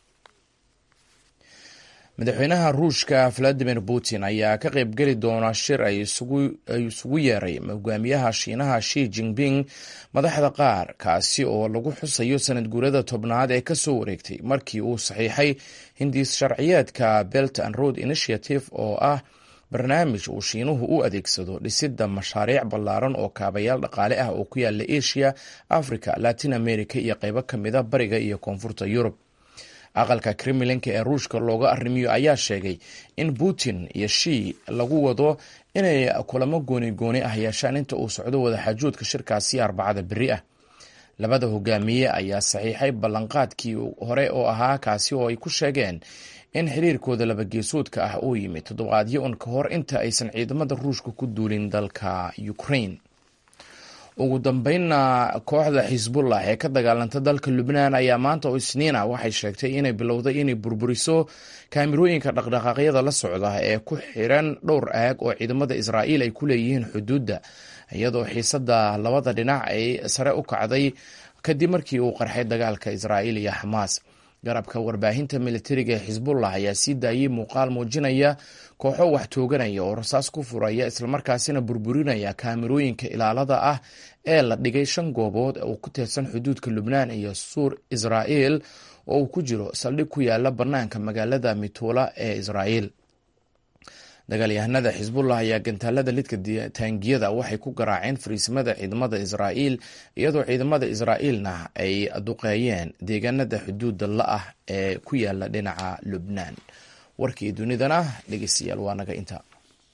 madaxweynaha ruushka valadimir putin ayaa ka qaybgeli doona shir ay isugu yeeray hogaamiyaha shiinaha shi jinping madaxda qaar kaasi oo lagu xusayo sanad guurada tobnaad ee kasoo wareegtay markii uu saxiixay hindis sharciyeedka belt and road initiative oo ah barnaamij uu shiinuhu u adeegsado dhisidda mashaariic ballaaran oo kaabayaal dhaqaale ah oo ku yaala asia africa latin america iyo qaybo ka mida bariga iyo koonfurta yurub aqalka kremlinka ee ruushka looga arrimiyo ayaa sheegay in putin iyo shii lagu wado inay kulamo gooni gooni ah yeeshaan inta uu socdo wadaxaajoodka shirkaasi arbacada beri ah labada hogaamiye ayaa saxiixay ballanqaadkii hore oo ahaa kaasi oo ay ku sheegeen in xiriirkooda labageesoodka ah uu yimid toddobaadyo un ka hor inta aysan ciidamada ruushka ku duulin dalka ukraine ugu dambeynna kooxda xisbullah ee ka dagaalanta dalka lubnaan ayaa maanta oo isniina waxay sheegtay inay bilowday inay burburiso kaamirooyinka dhaqdhaqaaqyada la socda ee ku xiran dhowr aag oo ciidamada israa'iil ay ku leeyihiin xuduudda iyadoo xiisada labada dhinac ay sare u kacday kadib markii uu qarxay dagaalka israa'iil iyo xamaas garabka warbaahinta militariga ee xisbullah ayaa sii daayey muuqaal muujinaya kooxo wax tooganaya oo rasaas ku furaya islamarkaasina burburinaya kaamirooyinka ilaalada ah ee la dhigay shan goobood oo ku teersan xuduudka lubnaan iyo suur israa'iil oo uu ku jiro saldhig ku yaala bannaanka magaalada mituula ee israa'iil dagaalyahanada xisbullah ayaa gantaalada lidka taangiyada waxay ku garaaceen fariisimada ciidamada israa'iil iyadoo ciidamada israa'iilna ay duqeeyeen deegaanada xuduuda la-ah ee ku yaala dhinaca lubnaan warkii dunidana dhegeystayaal waa naga intaa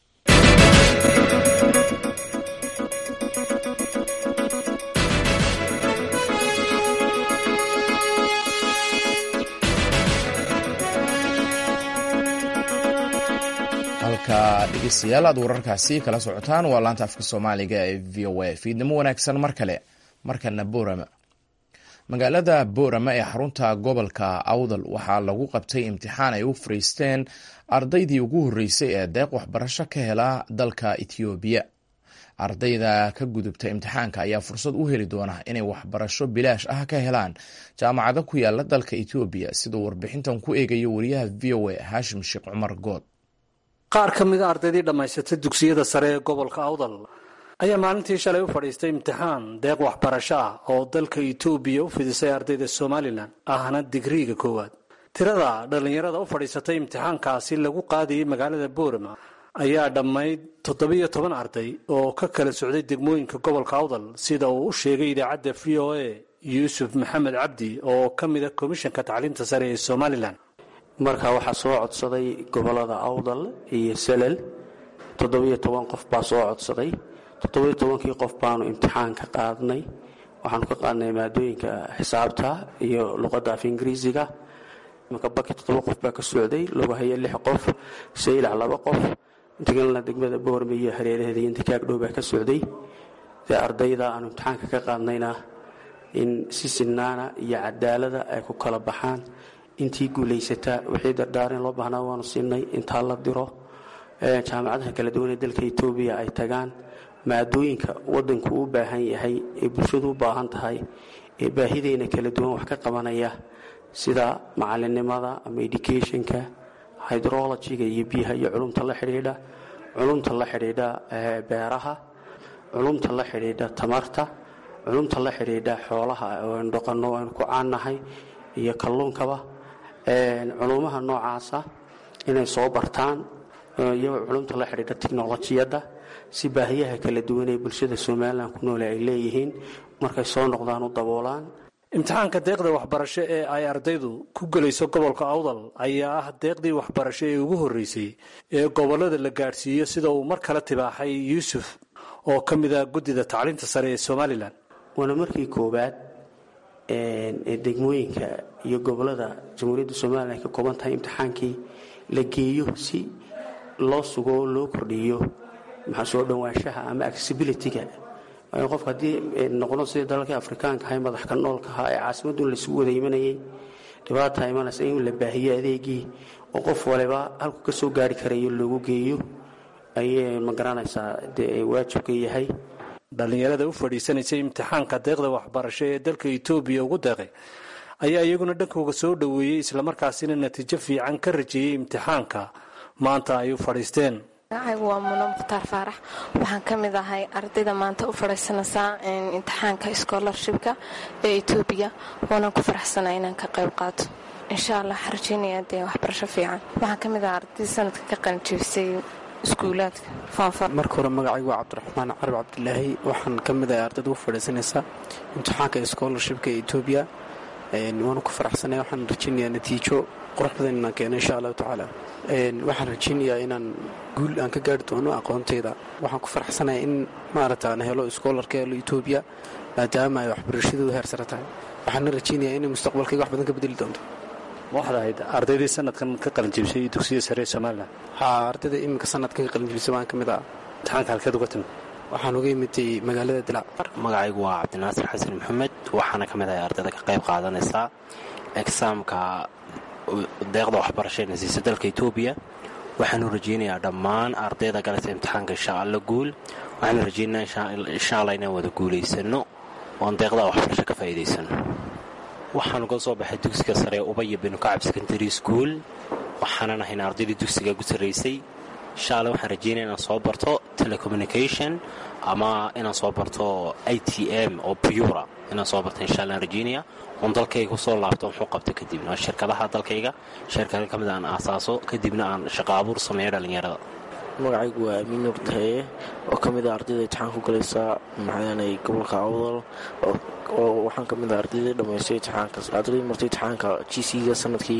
halka dhegeystayaal aad wararkaasi kala socotaan waa laanta afka soomaaliga ee v o a fiidnimo wanaagsan mar kale markana boorama magaalada boorama ee xarunta gobolka awdal waxaa lagu qabtay imtixaan ay u fariisteen ardaydii ugu horreysay ee deeq waxbarasho ka hela dalka etoobiya ardayda ka gudubta imtixaanka ayaa fursad u heli doona inay waxbarasho bilaash ah ka helaan jaamacado ku yaala dalka etoobiya siduu warbixintan ku eegayo wariyaha v o a haashim sheekh cumar good qaar ka mida ardaydii dhammaysatay dugsiyada sare ee gobolka awdal ayaa maalintii shalay u fadhiistay imtixaan deeq waxbarasho ah oo dalka etoobiya u fidisay ardayda somalilan ahna digriiga koowaad tirada dhallinyarada u fadhiisatay imtixaankaasi lagu qaadayay magaalada boorama ayaa dhammayd toddobiyo toban arday oo ka kala socday degmooyinka gobolka awdal sida uu u sheegay idaacadda v o a yuusuf maxamed cabdi oo ka mida komishanka tacliinta sare ee somalilan marka waxaa soo codsaday gobolada awdal iyo selel toddobiyo toban qof baa soo codsaday toddobiyo tobankii qof baanu imtixaan ka qaadnay waxaanu ka qaadnay maadooyinka xisaabta iyo luqadda af ingiriisiga imaka baki toddoba qof baa ka socday logahaya lix qof saylac laba qof intagalna degmada boorme iyo hareeraheeda iyo intikaagdhow baa ka socday dee ardayda aanu imtixaanka ka qaadnayna in si sinaana iyo cadaalada ay ku kala baxaan intii guulaysataa wixii dardaarin loo baahnaa waanu siinay intaa la diro jaamacadaha kala duwan ee dalka etoobiya ay tagaan maadooyinka wadanku u baahan yahay ee bulshadu u baahan tahay ee baahideena kala duwan wax ka qabanaya sida macalinimada ama educationka hydrologiga iyo biyaha iyo culumta la xidhiidha culumta la xidhiidha beeraha culumta la xidhiidha tamarta culumta la xidhiidha xoolaha oo aynu dhaqanno aynu ku caannahay iyo kalluunkaba culumaha noocaasa inay soo bartaan iyagoo culumta la xidhiidha tiknolojiyadda si baahiyaha kala duwan ee bulshada somalilan ku noole ay leeyihiin markay soo noqdaan u daboolaan imtixaanka deeqda waxbarasho ee ay ardaydu ku gelayso gobolka awdal ayaa ah deeqdii waxbarasho ee ugu horreysay ee gobollada la gaadhsiiyo sida uu mar kale tibaaxay yuusuf oo ka mid ah guddida tacliinta sare ee somalilan waana markii koowaad ee degmooyinka iyo gobollada jamhuuriyadda somalilan ay ka kooban tahay imtixaankii la geeyo si loo sugo oo loo kordhiyo maxaa soo dhowaanshaha ama accessibilityga qofka haddii noqdo sidii dalalkii afrikaanka ahay madaxka noolka ahaa ee caasimadun laisugu wada imanayay dhibaata imanaysa in la baahiyo adeegii oo qof waliba halku ka soo gaari karayo loogu geeyo ayay ma garanaysaa dee waajibka yahay dhallinyarada u fadhiisanaysay imtixaanka deeqda waxbarasho ee dalka etoobiya ugu deeqay ayaa iyaguna dhankooga soo dhoweeyey islamarkaasina natiijo fiican ka rajeeyey imtixaanka maanta ay u fadhiisteen magacaygu waa muno mukhtaar faarax waxaan ka mid ahay ardayda maanta u fadhiisanaysaa imtixaanka scholarshipka ee etoobiya waanaan ku faraxsanaa inaan ka qayb qaato insha allah waxaan rajeynaya dee waxbarasho fiican waxaan ka mid ahaa arday sanadka ka qalinjibisay iskuulaadka foonfar marka hore magacaygu waa cabdiraxmaan carab cabdilaahi waxaan ka mid ahay ardayda u fadhiisanaysaa imtixaanka scholarshipka ee etoobiya waanu ku faraxsanaya waxaan rajeynayaa natiijo qurux badan inaan keeno insha allahu tacaala waxaan rajeynayaa inaan guul aan ka gaari doono aqoonteyda waxaan ku faraxsanaya in maarata aan helo schoolarka helo etoobiya maadaama ay waxbarashadoodu heer sare tahay waxaana rajeynayaa inay mustaqbalkayga wax badan ka bedeli doonto ma waxaad ahayd ardaydii sanadkan ka qalinjibisay dugsiyada sare ee somalilan haa ardayda iminka sanadkan ka qalinjibisay waan ka mid ah imtixaanka halkeed uga timid waxaan uga imitay magaalada dilaac magacaygu waa cabdinaasir xasan maxamed waxaana ka mid ahay ardayda ka qayb qaadanaysaa exaamka deeqda waxbarasho ee nasiisa dalka etoobiya waxaanu rajeynayaa dhammaan ardayda galaysa imtixaanka insha alla guul waxaanu rajeynayaa insha alla inaan wada guulaysano oon deeqda waxbarasho ka faa'iidaysano waxaanu ka soo baxay dugsiga sare ubaya binu kacab secondary school waxaanan ahayn ardaydii dugsiga gu sarraysay insha alla waxaan rajeynaya inaan soo barto telecommunication ama inaan soo barto i t m oo bura inaan soo barto insha allaan rajeynaya oon dalkayga kusoo laabto muxuu qabto kadibna shirkadaha dalkayga shirkada ka mid aan aasaaso kadibna aan shaqo abuur sameeyo dhallinyarada magacaygu waa amiin nuur tahaye oo ka mid a ardayda imtixaan ku galaysa maxaanay gobolka awdal oo waxaan ka mid ah ardaydii dhammaystay imtixaanka ardaydii martay imtixaanka g c-ga sanadkii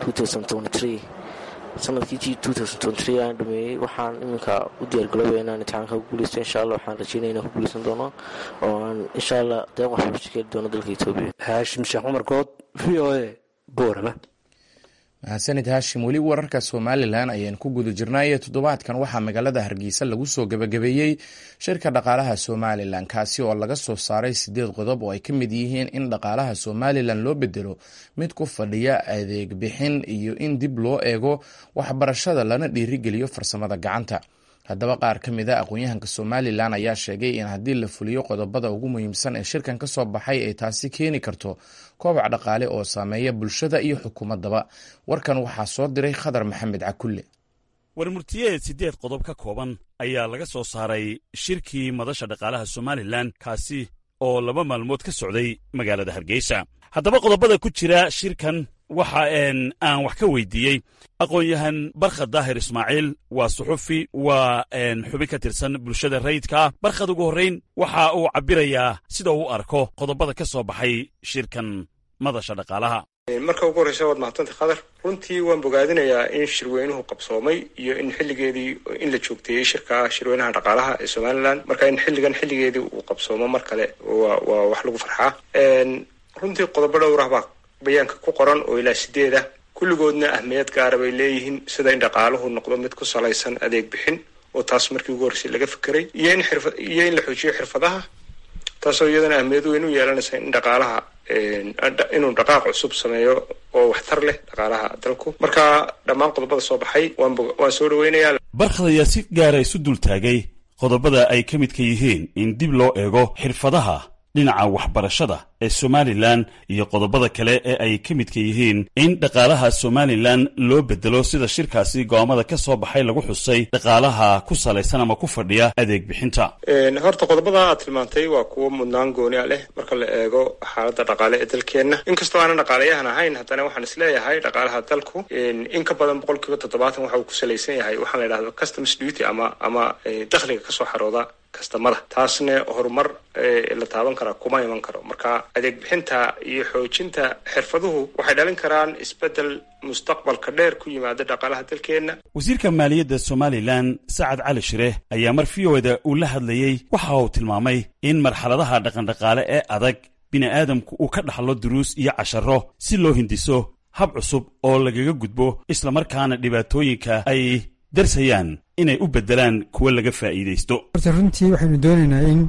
sanadkii aan dhameeyey waxaan iminka u diyaargalooba inaan imtixaanka ku guuleysto insha alla waxaan rajeynaya inaan ku guuleysan doono oo aan insha alla deeq waxbarasho keeli doono dalka etoobiya haashim sheekh cumar good v o a boorama mahadsanid haashim weli wararka somalilan ayaan ku guda jirnaaye toddobaadkan waxaa magaalada hargeysa lagu soo gebagabeeyey shirka dhaqaalaha somalilan kaasi oo laga soo saaray sideed qodob oo ay ka mid yihiin in dhaqaalaha somalilan loo bedelo mid ku fadhiya adeeg bixin iyo in dib loo eego waxbarashada lana dhiirigeliyo farsamada gacanta haddaba qaar ka mid a aqoon-yahanka somalilan ayaa sheegay in haddii la fuliyo qodobada ugu muhiimsan ee shirkan ka soo baxay ay taasi keeni karto koobac dhaqaale oo saameeya bulshada iyo xukuumaddaba warkan waxaa soo diray khadar maxamed cakulle warmurtiyeed siddeed qodob ka kooban ayaa laga soo saaray shirkii madasha dhaqaalaha somalilan kaasi oo laba maalmood ka socday magaalada hargeysa haddaba qodobada ku jira shirkan waxa aan wax ka weydiiyey aqoon-yahan barkhad daahir ismaaciil waa suxufi waa xubin ka tirsan bulshada rayidkaa barkhad ugu horrayn waxa uu cabbirayaa sida uu arko qodobada ka soo baxay shirkan madasha dhaqaalaha marka ugu horreysa waad mahadsantay khadar runtii waan bogaadinayaa in shirweynuhu qabsoomay iyo in xilligeedii in la joogteeyey shirka shirweynaha dhaqaalaha ee somalilan marka in xilligan xilligeedii uu qabsoomo mar kale waa wax lagu farxaa runtii qodobo dhowrah baa bayaanka ku qoran oo ilaa sideed ah kulligoodna ahmiyad gaara bay leeyihiin sida in dhaqaaluhu noqdo mid ku salaysan adeeg bixin oo taas markii ugu horreysay laga fekeray iyo in xirfa iyo in la xoojiyo xirfadaha taasoo iyadana ahmiyad weyn u yeelanaysa in dhaqaalaha inuu dhaqaaq cusub sameeyo oo waxtar leh dhaqaalaha dalku marka dhammaan qodobada soo baxay waan soo dhaweynayaa barkhad ayaa si gaara isu dul taagay qodobada ay ka midka yihiin in dib loo eego xirfadaha dhinaca waxbarashada ee somalilan iyo qodobada kale ee ay ka midka yihiin in dhaqaalaha somalilan loo bedelo sida shirkaasi go'aamada ka soo baxay lagu xusay dhaqaalaha ku salaysan ama ku fadhiya adeeg bixinta horta qodobada aad tilmaantay waa kuwo mudnaan gooni a leh marka la eego xaaladda dhaqaale ee dalkeenna inkastoo aanan dhaqaalayahan ahayn haddana waxaan isleeyahay dhaqaalaha dalku in ka badan boqol kiiba toddobaatan waxa uu ku salaysan yahay waxaa la yidhahdo customs duty ama ama dakhliga kasoo xarooda kastamada taasna horumar la taaban karaa kuma iman karo marka adeeg bixinta iyo xoojinta xirfaduhu waxay dhalin karaan isbeddel mustaqbalka dheer ku yimaada dhaqaalaha dalkeenna wasiirka maaliyadda somalilan sacad cali shireh ayaa mar v o da uu la hadlayey waxa uu tilmaamay in marxaladaha dhaqandhaqaale ee adag bini'aadamku uu ka dhaxlo duruus iyo casharo si loo hindiso hab cusub oo lagaga gudbo islamarkaana dhibaatooyinka ay darsayaan inay u beddelaan kuwa laga faa'iidaysto horta runtii waxaynu doonaynaa in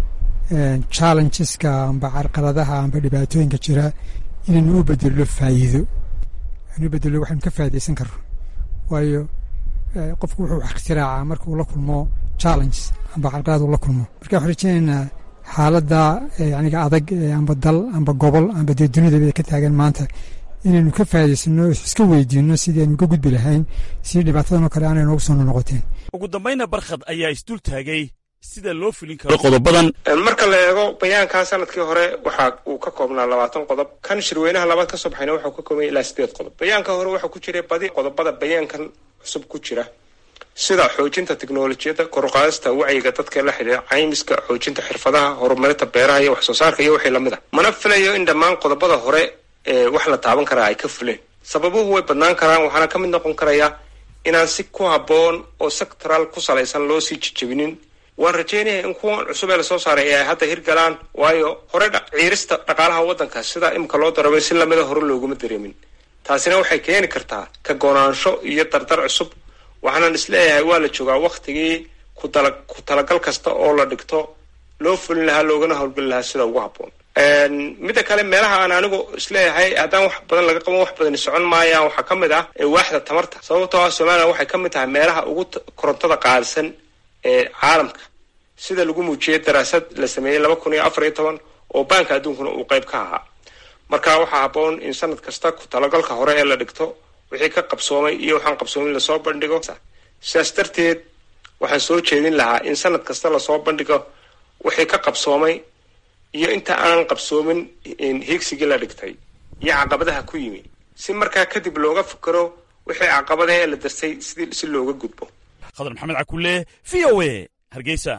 challengeska amba carqaladaha amba dhibaatooyinka jira inaynu u bedello faa'iido anu bedelo waxaynu ka faa'iidaysan karno waayo qofku wuxuu wax ikhtiraacaa marka uu la kulmo challenges amba carqalad uu la kulmo marka waxaan rajeynaynaa xaaladda yaniga adag amba dal amba gobol amba dee dunidaba ka taagan maanta inaynu ka faa'idaysano iska weydiino sidii aynu uga gudbi lahayn si dhibaatadan oo kale aanay noogu soo noqoteen ugu dambayna barkhad ayaa isdul taagay sida loo fulin karo qodobadan marka la eego bayaankaa sanadkii hore waxa uu ka koobnaa labaatan qodob kan shirweynaha labaad ka soo baxayna waxau ka koobanya ilaa sideed qodob bayaanka hore waxaa ku jiray badi qodobada bayaankan cusub ku jira sida xoojinta teknolojiyadda koruqaadista wacyiga dadka la xidhiira caymiska xoojinta xirfadaha horumarinta beeraha iyo wax soo saarka iyo wixii lamid a mana filayo in dhammaan qodobada hore wax la taaban karaa ay ka fuleen sababuhu way badnaan karaan waxaana ka mid noqon karaya inaan si ku habboon oo sectoral ku salaysan loo sii jejebinin waan rajeynaya in kuwan cusub ee lasoo saaray ee ay hadda hirgalaan waayo hore ciirista dhaqaalaha waddanka sida imika loo daramay si lamida hore looguma dareemin taasina waxay keeni kartaa ka goonaansho iyo dardar cusub waxaanan isleeyahay waa la joogaa waktigii kutala ku talagal kasta oo la dhigto loo fulin lahaa loogana howlgeli lahaa sida ugu habboon midda kale meelaha aan anigu isleeyahay haddaan wax badan laga qaban wax badani socon maayaan waxaa ka mid ah waaxda tamarta sababtoo ah somalilan waxay ka mid tahay meelaha ugu korontada qaalisan ee caalamka sida lagu muujiyey daraasad la sameeyey laba kun iyo afar iyo toban oo baanka adduunkuna uu qayb ka ahaa marka waxaa habboon in sanad kasta ku talagalka hore ee la dhigto wixii ka qabsoomay iyo waxaan qabsoomin lasoo bandhigo sidaas darteed waxaan soo jeedin lahaa in sanad kasta lasoo bandhigo wixii ka qabsoomay iyo inta aan qabsoomin hiigsigii la dhigtay iyo caqabadaha ku yimi si markaa kadib looga fikero wixii caqabadaha ee la darsay sidii si looga gudbo khadar maxamed cakulle v o a hargeysa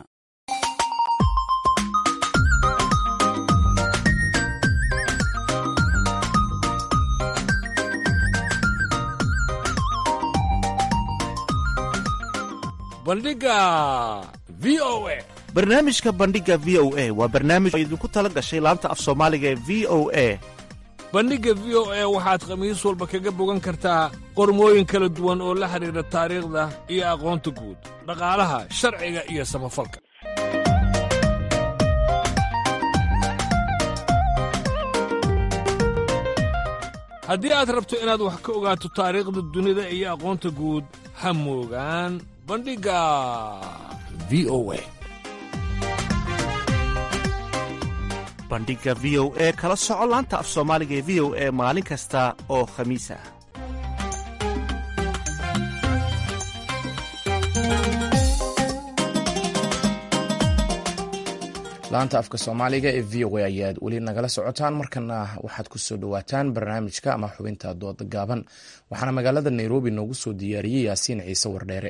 bandhiga v o a barnaamijka bandhiga v o a waa barnaamij oo idinku tala gashay laanta af soomaaliga ee v o a bandhigga v o a waxaad khamiis walba kaga bogan kartaa qormooyin kala duwan oo la xidhiidha taariikhda iyo aqoonta guud dhaqaalaha sharciga iyo samafalka haddii aad rabto inaad wax ka ogaato taariikhda dunida iyo aqoonta guud ha moogaan bandhigga v o a bandhigga v o e kala soco laanta af soomaaliga ee v o e maalin kasta oo khamiis ah laanta afka soomaaliga ee v o a ayaad weli nagala socotaan markana waxaad ku soo dhowaataan barnaamijka ama xubinta dooda gaaban waxaana magaalada nairobi noogu soo diyaariyey yaasiin ciise wardheere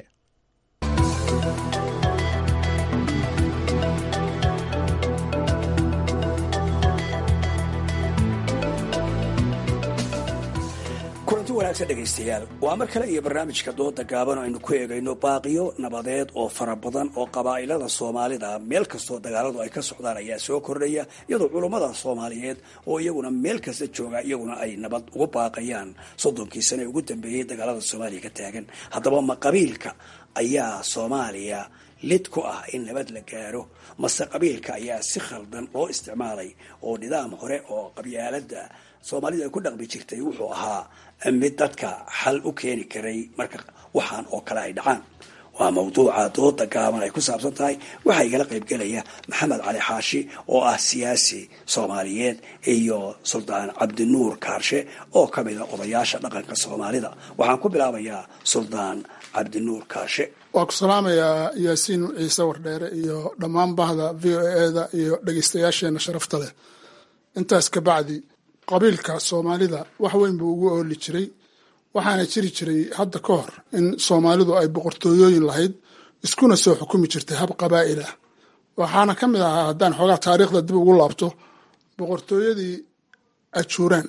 kulanti wanaagsan dhegaystayaal waa mar kale iyo barnaamijka dooda gaaban oo aynu ku eegayno baaqiyo nabadeed oo fara badan oo qabaa'ilada soomaalida meel kastoo dagaaladu ay ka socdaan ayaa soo kordhaya iyadoo culummada soomaaliyeed oo iyaguna meel kasta jooga iyaguna ay nabad ugu baaqayaan soddonkii sane ugu dambeeyey dagaalada soomaaliya ka taagan haddaba ma qabiilka ayaa soomaaliya lid ku ah in nabad la gaaro mase qabiilka ayaa si khaldan loo isticmaalay oo nidaam hore oo qabyaalada soomaalida ay ku dhaqmi jirtay wuxuu ahaa mid dadka xal u keeni karay marka waxaan oo kale ay dhacaan waa mawduuca dooda gaaban ay ku saabsan tahay waxaa igala qaybgelaya maxamed cali xaashi oo ah siyaasi soomaaliyeed iyo suldaan cabdinuur kaarshe oo ka mida odayaasha dhaqanka soomaalida waxaan ku bilaabayaa suldaan cabdinuur kaarshe waa ku salaamayaa yaasiin ciise wardheere iyo dhammaan bahda v o eda iyo dhegeystayaasheena sharafta leh intaas ka bacdi qabiilka soomaalida wax weyn buu ugu ooli jiray waxaana jiri jiray hadda ka hor in soomaalidu ay boqortooyooyin lahayd iskuna soo xukumi jirtay hab qabaa'il ah waxaana ka mid ahaa haddaan xoogaa taariikhda dib ugu laabto boqortooyadii ajuuraan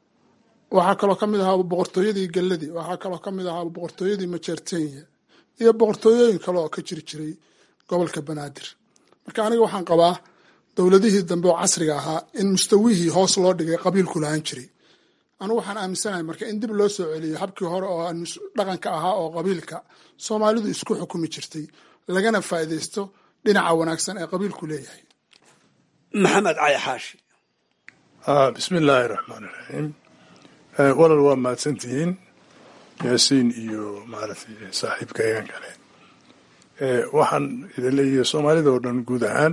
waxaa kaloo ka mid ahaa boqortooyadii galladii waxaa kaloo ka mid ahaa boqortooyadii majeertenya iyo boqortooyooyin kale oo ka jiri jiray gobolka banaadir marka aniga waxaan qabaa dowladihii dambe oo casriga ahaa in mustawihii hoos loo dhigay qabiilku lahaan jiray anigu waxaan aaminsanahay marka in dib loo soo celiyo habkii hore oo dhaqanka ahaa oo qabiilka soomaalidu isku xukumi jirtay lagana faa'iidaysto dhinaca wanaagsan ee qabiilku leeyahay maxamed cali xaashi bismi illaahi raxmaan iraxiim walal waa mahadsantihiin yaasiin iyo maaragtay saaxiibka eegan kale waxaan idin leeyahay soomaalida oo dhan guud ahaan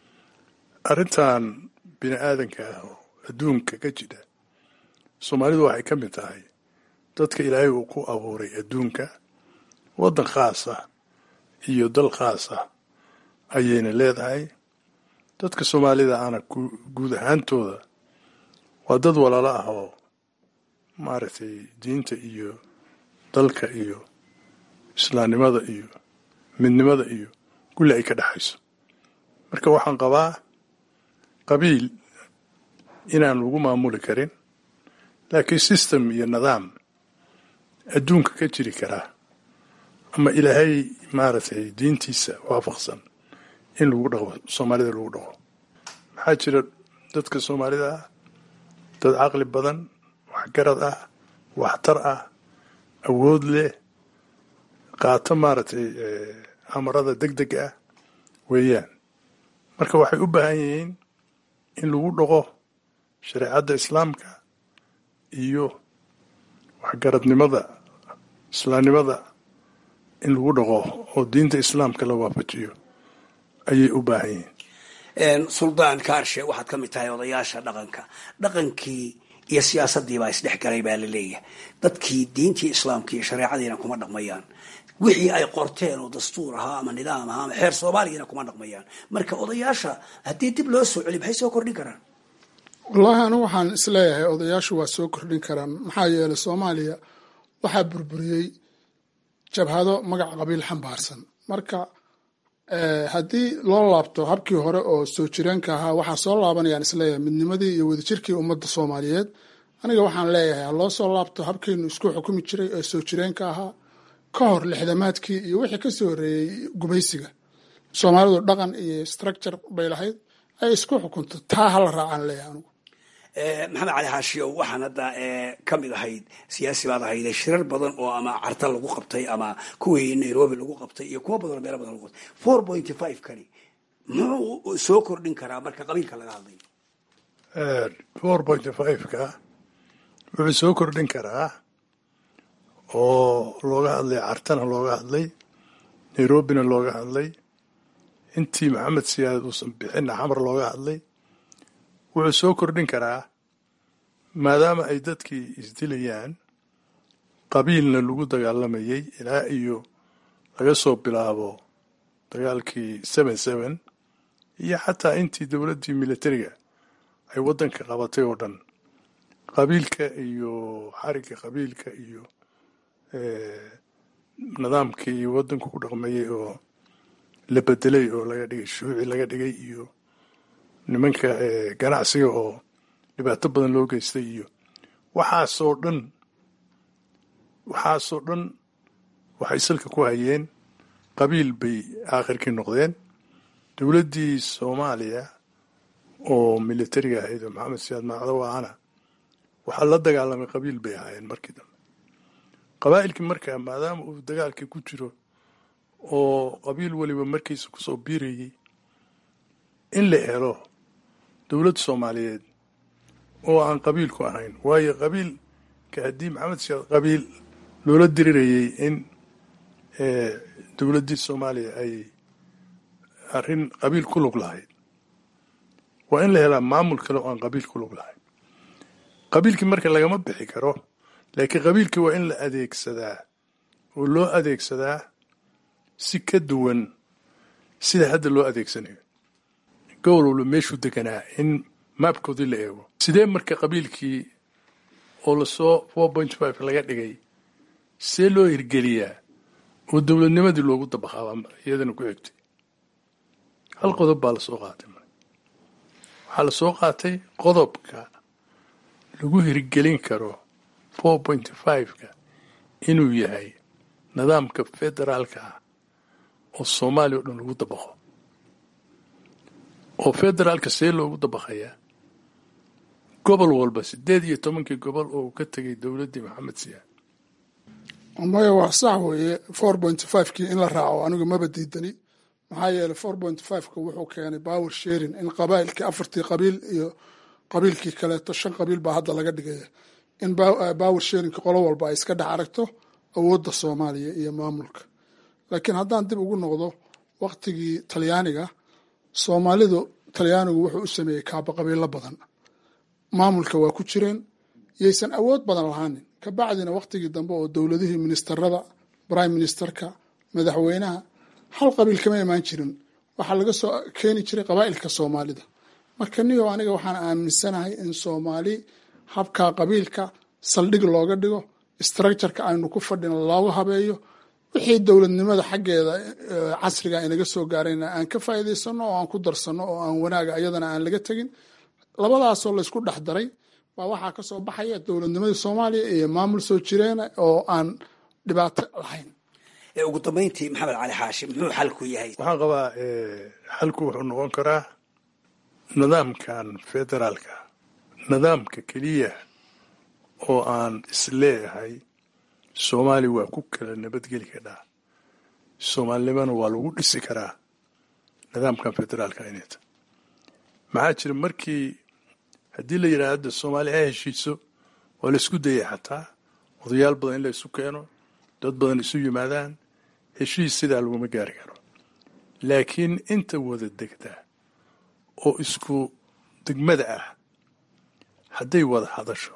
arrintan bini aadanka ah oo adduunka ka jira soomaalidu waxay ka mid tahay dadka ilaahay uu ku abuuray adduunka waddan khaas ah iyo dal khaas ah ayayna leedahay dadka soomaalida ana guud ahaantooda waa dad walaalo ah oo maaragtay diinta iyo dalka iyo islaamnimada iyo midnimada iyo kulli ay ka dhexayso marka waxaan qabaa qabiil inaan lagu maamuli karin laakiin system iyo nidaam adduunka ka jiri karaa ama ilaahay maaragtay diintiisa waafaqsan in lagu dhaqo soomaalida lagu dhaqo maxaa jira dadka soomaalida ah dad caqli badan waxgarad ah waxtar ah awood leh qaato maaragtay amarada deg deg ah weeyaan marka waxay u baahan yihiin in lagu dhaqo shareecadda islaamka iyo waxgaradnimada islaamnimada in lagu dhaqo oo diinta islaamka la waafajiyo ayay u baahan yihiin suldaan kaarshe waxaad ka mid tahay odayaasha dhaqanka dhaqankii iyo siyaasadii baa isdhex galay baa la leeyahay dadkii diintii islaamka iyo shareecadiina kuma dhaqmayaan wixii ay qorteen oo dastuur ahaa ama nidaam ahaa ama xeer soomaaliyana kuma dhaqmayaan marka odayaasha haddii dib loo soo celiy maxay soo kordhin karaan wallaahi anigu waxaan isleeyahay odayaashu waa soo kordhin karaan maxaa yeelay soomaaliya waxaa burburiyey jabhado magac qabiil xambaarsan marka haddii loo laabto habkii hore oo soo jireenka ahaa waxaa soo laabanayaan isleeyahay midnimadii iyo wadajirkii ummadda soomaaliyeed aniga waxaan leeyahay ha loo soo laabto habkaynu isku xukumi jiray ee soo jireenka ahaa ka hor lixdamaadkii iyo wixii kasoo horreeyey gumaysiga soomaalidu dhaqan iyo structure bay lahayd ay isku xukunto taa hala raacaan leeyahay anigu maxamed cali xaashiyow waxaan hadda ka mid ahayd siyaasi baad ahayde shirar badan oo ama carta lagu qabtay ama kuwii nairobi lagu qabtay iyo kuwo badan oo meelo badan lagu qabtay four pointy five kani muxuu soo kordhin karaa marka qabiilka laga hadlayo four pointy five-ka wuxuu soo kordhin karaa oo looga hadlay cartana looga hadlay nairobina looga hadlay intii maxamed siyaad uusan bixinna xamar looga hadlay wuxuu soo kordhin karaa maadaama ay dadkii isdilayaan qabiilna lagu dagaalamayay ilaa iyo laga soo bilaabo dagaalkii seven seven iyo xataa intii dowladdii militariga ay waddanka qabatay oo dhan qabiilka iyo xarigga qabiilka iyo nidaamkii waddanku ku dhaqmayay oo la bedelay oo laga dhigay shuuci laga dhigay iyo nimanka ganacsiga oo dhibaato badan loo geystay iyo waxaasoo dhan waxaasoo dhan waxay salka ku hayeen qabiil bay aakhirkii noqdeen dowladdii soomaaliya oo militariga ahayd oo maxamed siyaad macdow ahana waxaa la dagaalamay qabiil bay ahaayeen markii dambe qabaa'ilkii markaa maadaama uu dagaalkii ku jiro oo qabiil weliba markiisa kusoo biirayay in la helo dowlad soomaaliyeed oo aan qabiilku ahayn waayo qabiilka haddii maxamed siyaad qabiil loola dirirayay in dowladdii soomaaliya ay arrin qabiil ku lug lahayd waa in la helaa maamul kale oo aan qabiil ku lug lahayn qabiilkii marka lagama bixi karo laakiin qabiilkii waa in la adeegsadaa oo loo adeegsadaa si ka duwan sida hadda loo adeegsanayo gobol walba meeshuu deganaa in maabkoodii la eego sidee marka qabiilkii oo lasoo four point five laga dhigay see loo hirgeliyaa oo dowladnimadii loogu dabaqaabaa iyadana ku xigtay hal qodob baa lasoo qaatay waxaa lasoo qaatay qodobka lagu hirgelin karo four point five-ka inuu yahay nidaamka federaalka ah oo soomaaliya o dhan lagu dabaqo oo federaalka see loogu dabaqayaa gobol walba siddeed iyo tobankii gobol oo uu ka tegay dowladdii maxamed siyaad maya waa sax weeye four point five kii in la raaco anigu maba diidani maxaa yeelay four point five-ka wuxuu keenay power sharing in qabaa'ilkii afartii qabiil iyo qabiilkii kaleeto shan qabiil baa hadda laga dhigaya in power sharingka qolo walba ay iska dhex aragto awoodda soomaaliya iyo maamulka laakiin haddaan dib ugu noqdo waktigii talyaaniga soomaalidu talyaanigu wuxuu u sameeyey kaaba qabiilo badan maamulka waa ku jireen yaysan awood badan lahaanin ka bacdina waktigii dambe oo dowladihii ministerada prime ministerka madaxweynaha hal qabiil kama imaan jirin waxaa laga soo keeni jiray qabaa'ilka soomaalida marka niyo aniga waxaan aaminsanahay in soomaali habkaa qabiilka saldhig looga dhigo structureka aynu ku fadhina looga habeeyo wixii dowladnimada xaggeeda casriga inaga soo gaarayna aan ka faa'iidaysano oo aan ku darsano oo aan wanaaga ayadana aan laga tegin labadaasoo laysku dhex daray baa waxaa ka soo baxaya dowladnimadii soomaaliya iyo maamul soo jireena oo aan dhibaato lahayn ugu dambayntii maxamed cali xaashi muxuu xalku yahay waxaan qabaa xalku wuxuu noqon karaa nidaamkan federaalka nidaamka keliya oo aan isleeyahay soomaaliya waa ku kala nabadgeli kadhaa soomaalinimana waa lagu dhisi karaa nidaamkan federaalka inayta maxaa jira markii haddii la yidhaha hadda soomaaliya ha heshiiso waa la isku dayay xataa odayaal badan in la isu keeno dad badan isu yimaadaan heshiis sidaa laguma gaari karo laakiin inta wada degta oo isku degmada ah hadday wada hadasho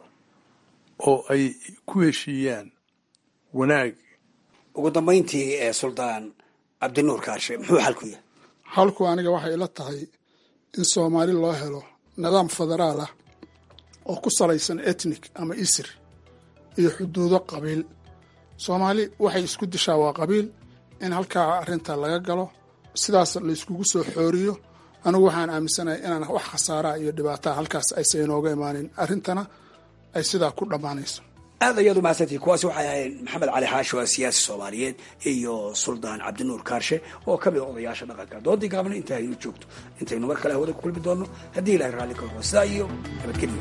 oo ay ku heshiiyaan wanaag ugu dambayntii ee suldaan cabdinuur kaarshe muxuu xalku yahay xalku aniga waxay ila tahay in soomaali loo helo nidaam federaal ah oo ku salaysan etnik ama isir iyo xuduudo qabiil soomaali waxay isku dishaa waa qabiil in halkaa arrinta laga galo sidaas layskugu soo xooriyo anigu waxaan aaminsanahay inaan wax khasaaraa iyo dhibaataa halkaas aysa inooga imaanin arrintana ay sidaa ku dhammaanayso aad ayaad umahadsantihi kuwaasi waxay ahayd maxamed cali xaashi waa siyaasi soomaaliyeed iyo suldaan cabdinuur kaarshe oo ka mid a odayaasha dhaqanka doodii gaabna inta aynu joogto intaynu mar kale hawada ku kulmi doonno haddii ilahay raalli ka noqdo sidaa iyo nabadgelyo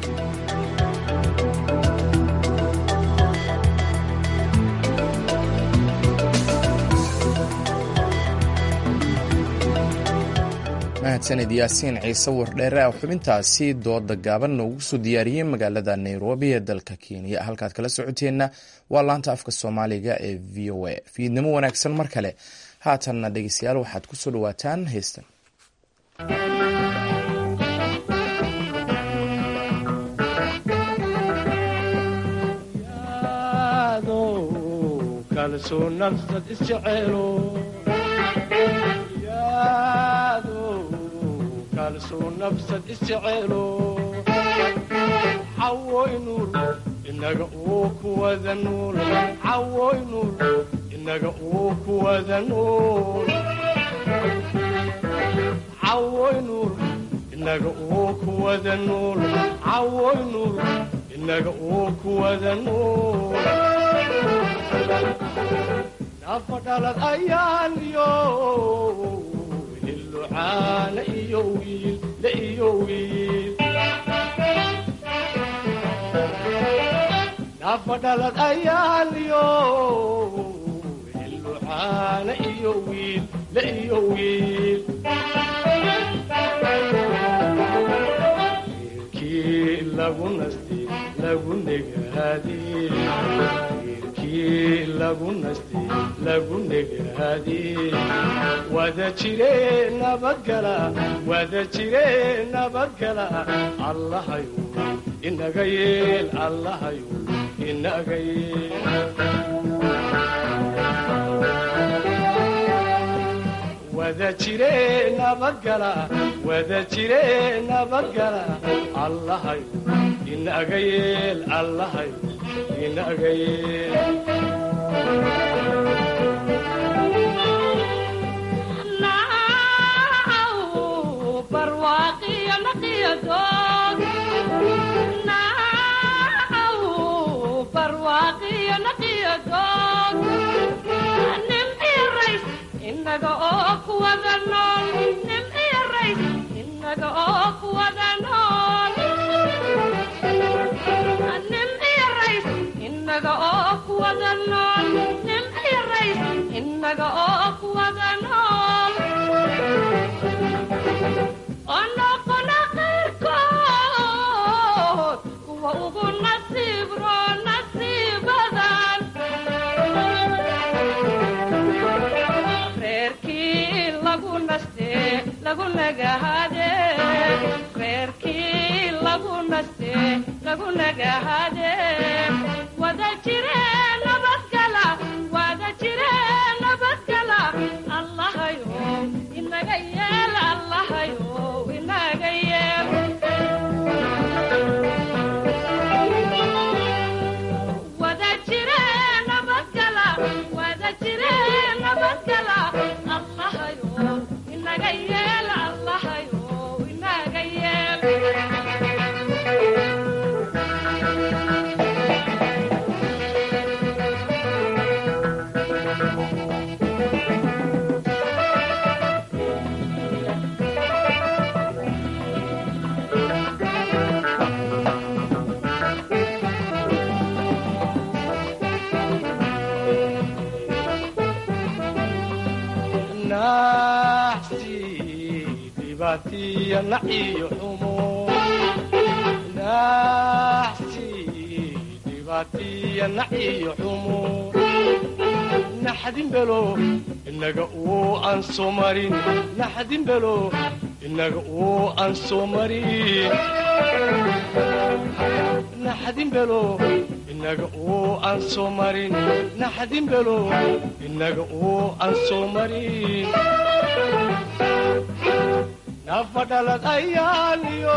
mahadsanid yaasiin ciise wardheere oo xubintaasi dooda gaaban noogu soo diyaariyey magaalada nairobi ee dalka kenya halkaad kala socoteenna waa laanta afka soomaaliga ee v o a fiidnimo wanaagsan mar kale haatanna dhegeystayaal waxaad ku soo dhawaataan heystan cawoynur inaga uu kuwada nuul cawoynur inaga uu kuwada nuul cawoynur inaga uu kuwada nuul cawoynur inaga uu kuwada nuul nafa dhalad ayaan iyo hilucaana iyo wiil la iyo wiil nafa dhalad ayaan iyo hilucaana iyo wiil la iyo wiil wiilkii lagu nasti lagu negaadi reerkii lagu nastay lagu negaadiyey wada jire nabadgala wada jire nabadgala allahayu inaga yeel allahayu inaga yeel wada jire nabadgala wada jire nabadgala allahayu inaga yeel allahayu inaga yeel inaga oo kuwada nool nimciyo rays inaga oo kuwada nool nimciyo rays inaga oo kuwada nool nimciyo rays inaga oo kuwada nool oo noqona qayrkood kuwa ugu nasiib roo nasiibadan reerkii lagu naste lagu nagahade reerkii lagu naste lagu nagahade wada jire nabadgala wada jire nabadgala allahayo inaga yeel allahayo inaga yeel wada jire nabadgala wada jire nabadgala allahayo inaga yeel allahayo inaga yeel naxsi dhibaatiya naciyo xumo naxsi dhibaatiya naciyo xumo naxdin belo inaga uu aan soo marin naxdin belo inaga uu aan soo marin naxdin belo inaga uu aan soo marin naxdin belo inaga uu aan soo marin nafadhalad ayaaliyo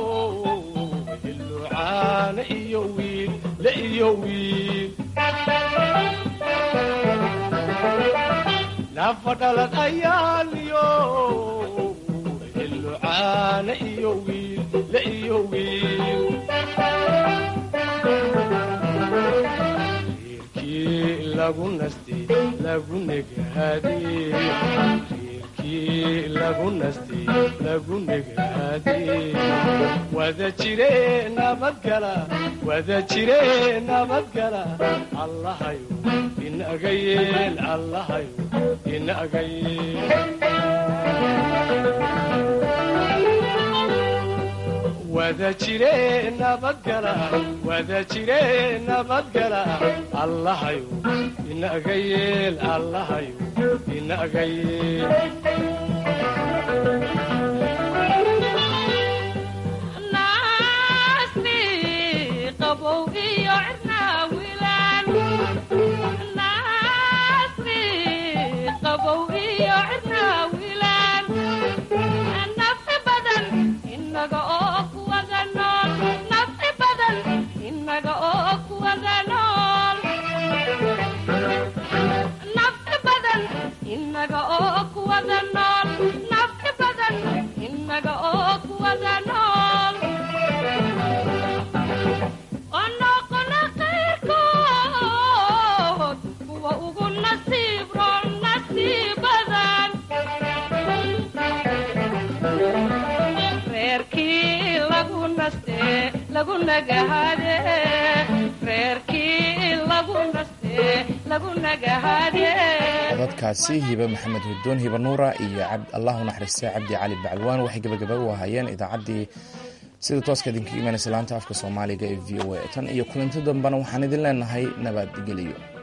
ilucaana iyo wiil la iyo wiil nafadhalad ayaaliyo ilucaana iyo wiil la iyo wiil reerkii lagu nastay lagu negaadiyey reerkii lagu nastay lagu negaadiyey wada jire nabadgala wada jire nabadgala allahayo inaga yeel allahayo inaga yeel wada jire nabadgala wada jire nabadgala allahayo inaga yeel allahayo inaga yeel naasni qabow iyo cirnaa wilaan naasni qabow iyo cirnaa wilaan nafci badan inaga oo kuwada nool nafci badan inaga oo kuwada nool nafci badan inaga oo kuwada nool nafci badan inaga oo kuwada nool oo noqona qayrkood kuwa ugu nasiib roon nasiibadan reerkii lagu naste lagu nagahade reerkii lagu naste lagu nagahade codadkaasi hibe maxamed hudoon hibe nuura iyo allahu naxariista cabdi cali bacalwaan waxay gabagaba u ahaayeen idaacaddii sida tooska idinka imanaysa laanta afka soomaaliga ee v o a tan iyo kulanti dambena waxaan idin leenahay nabadgelyo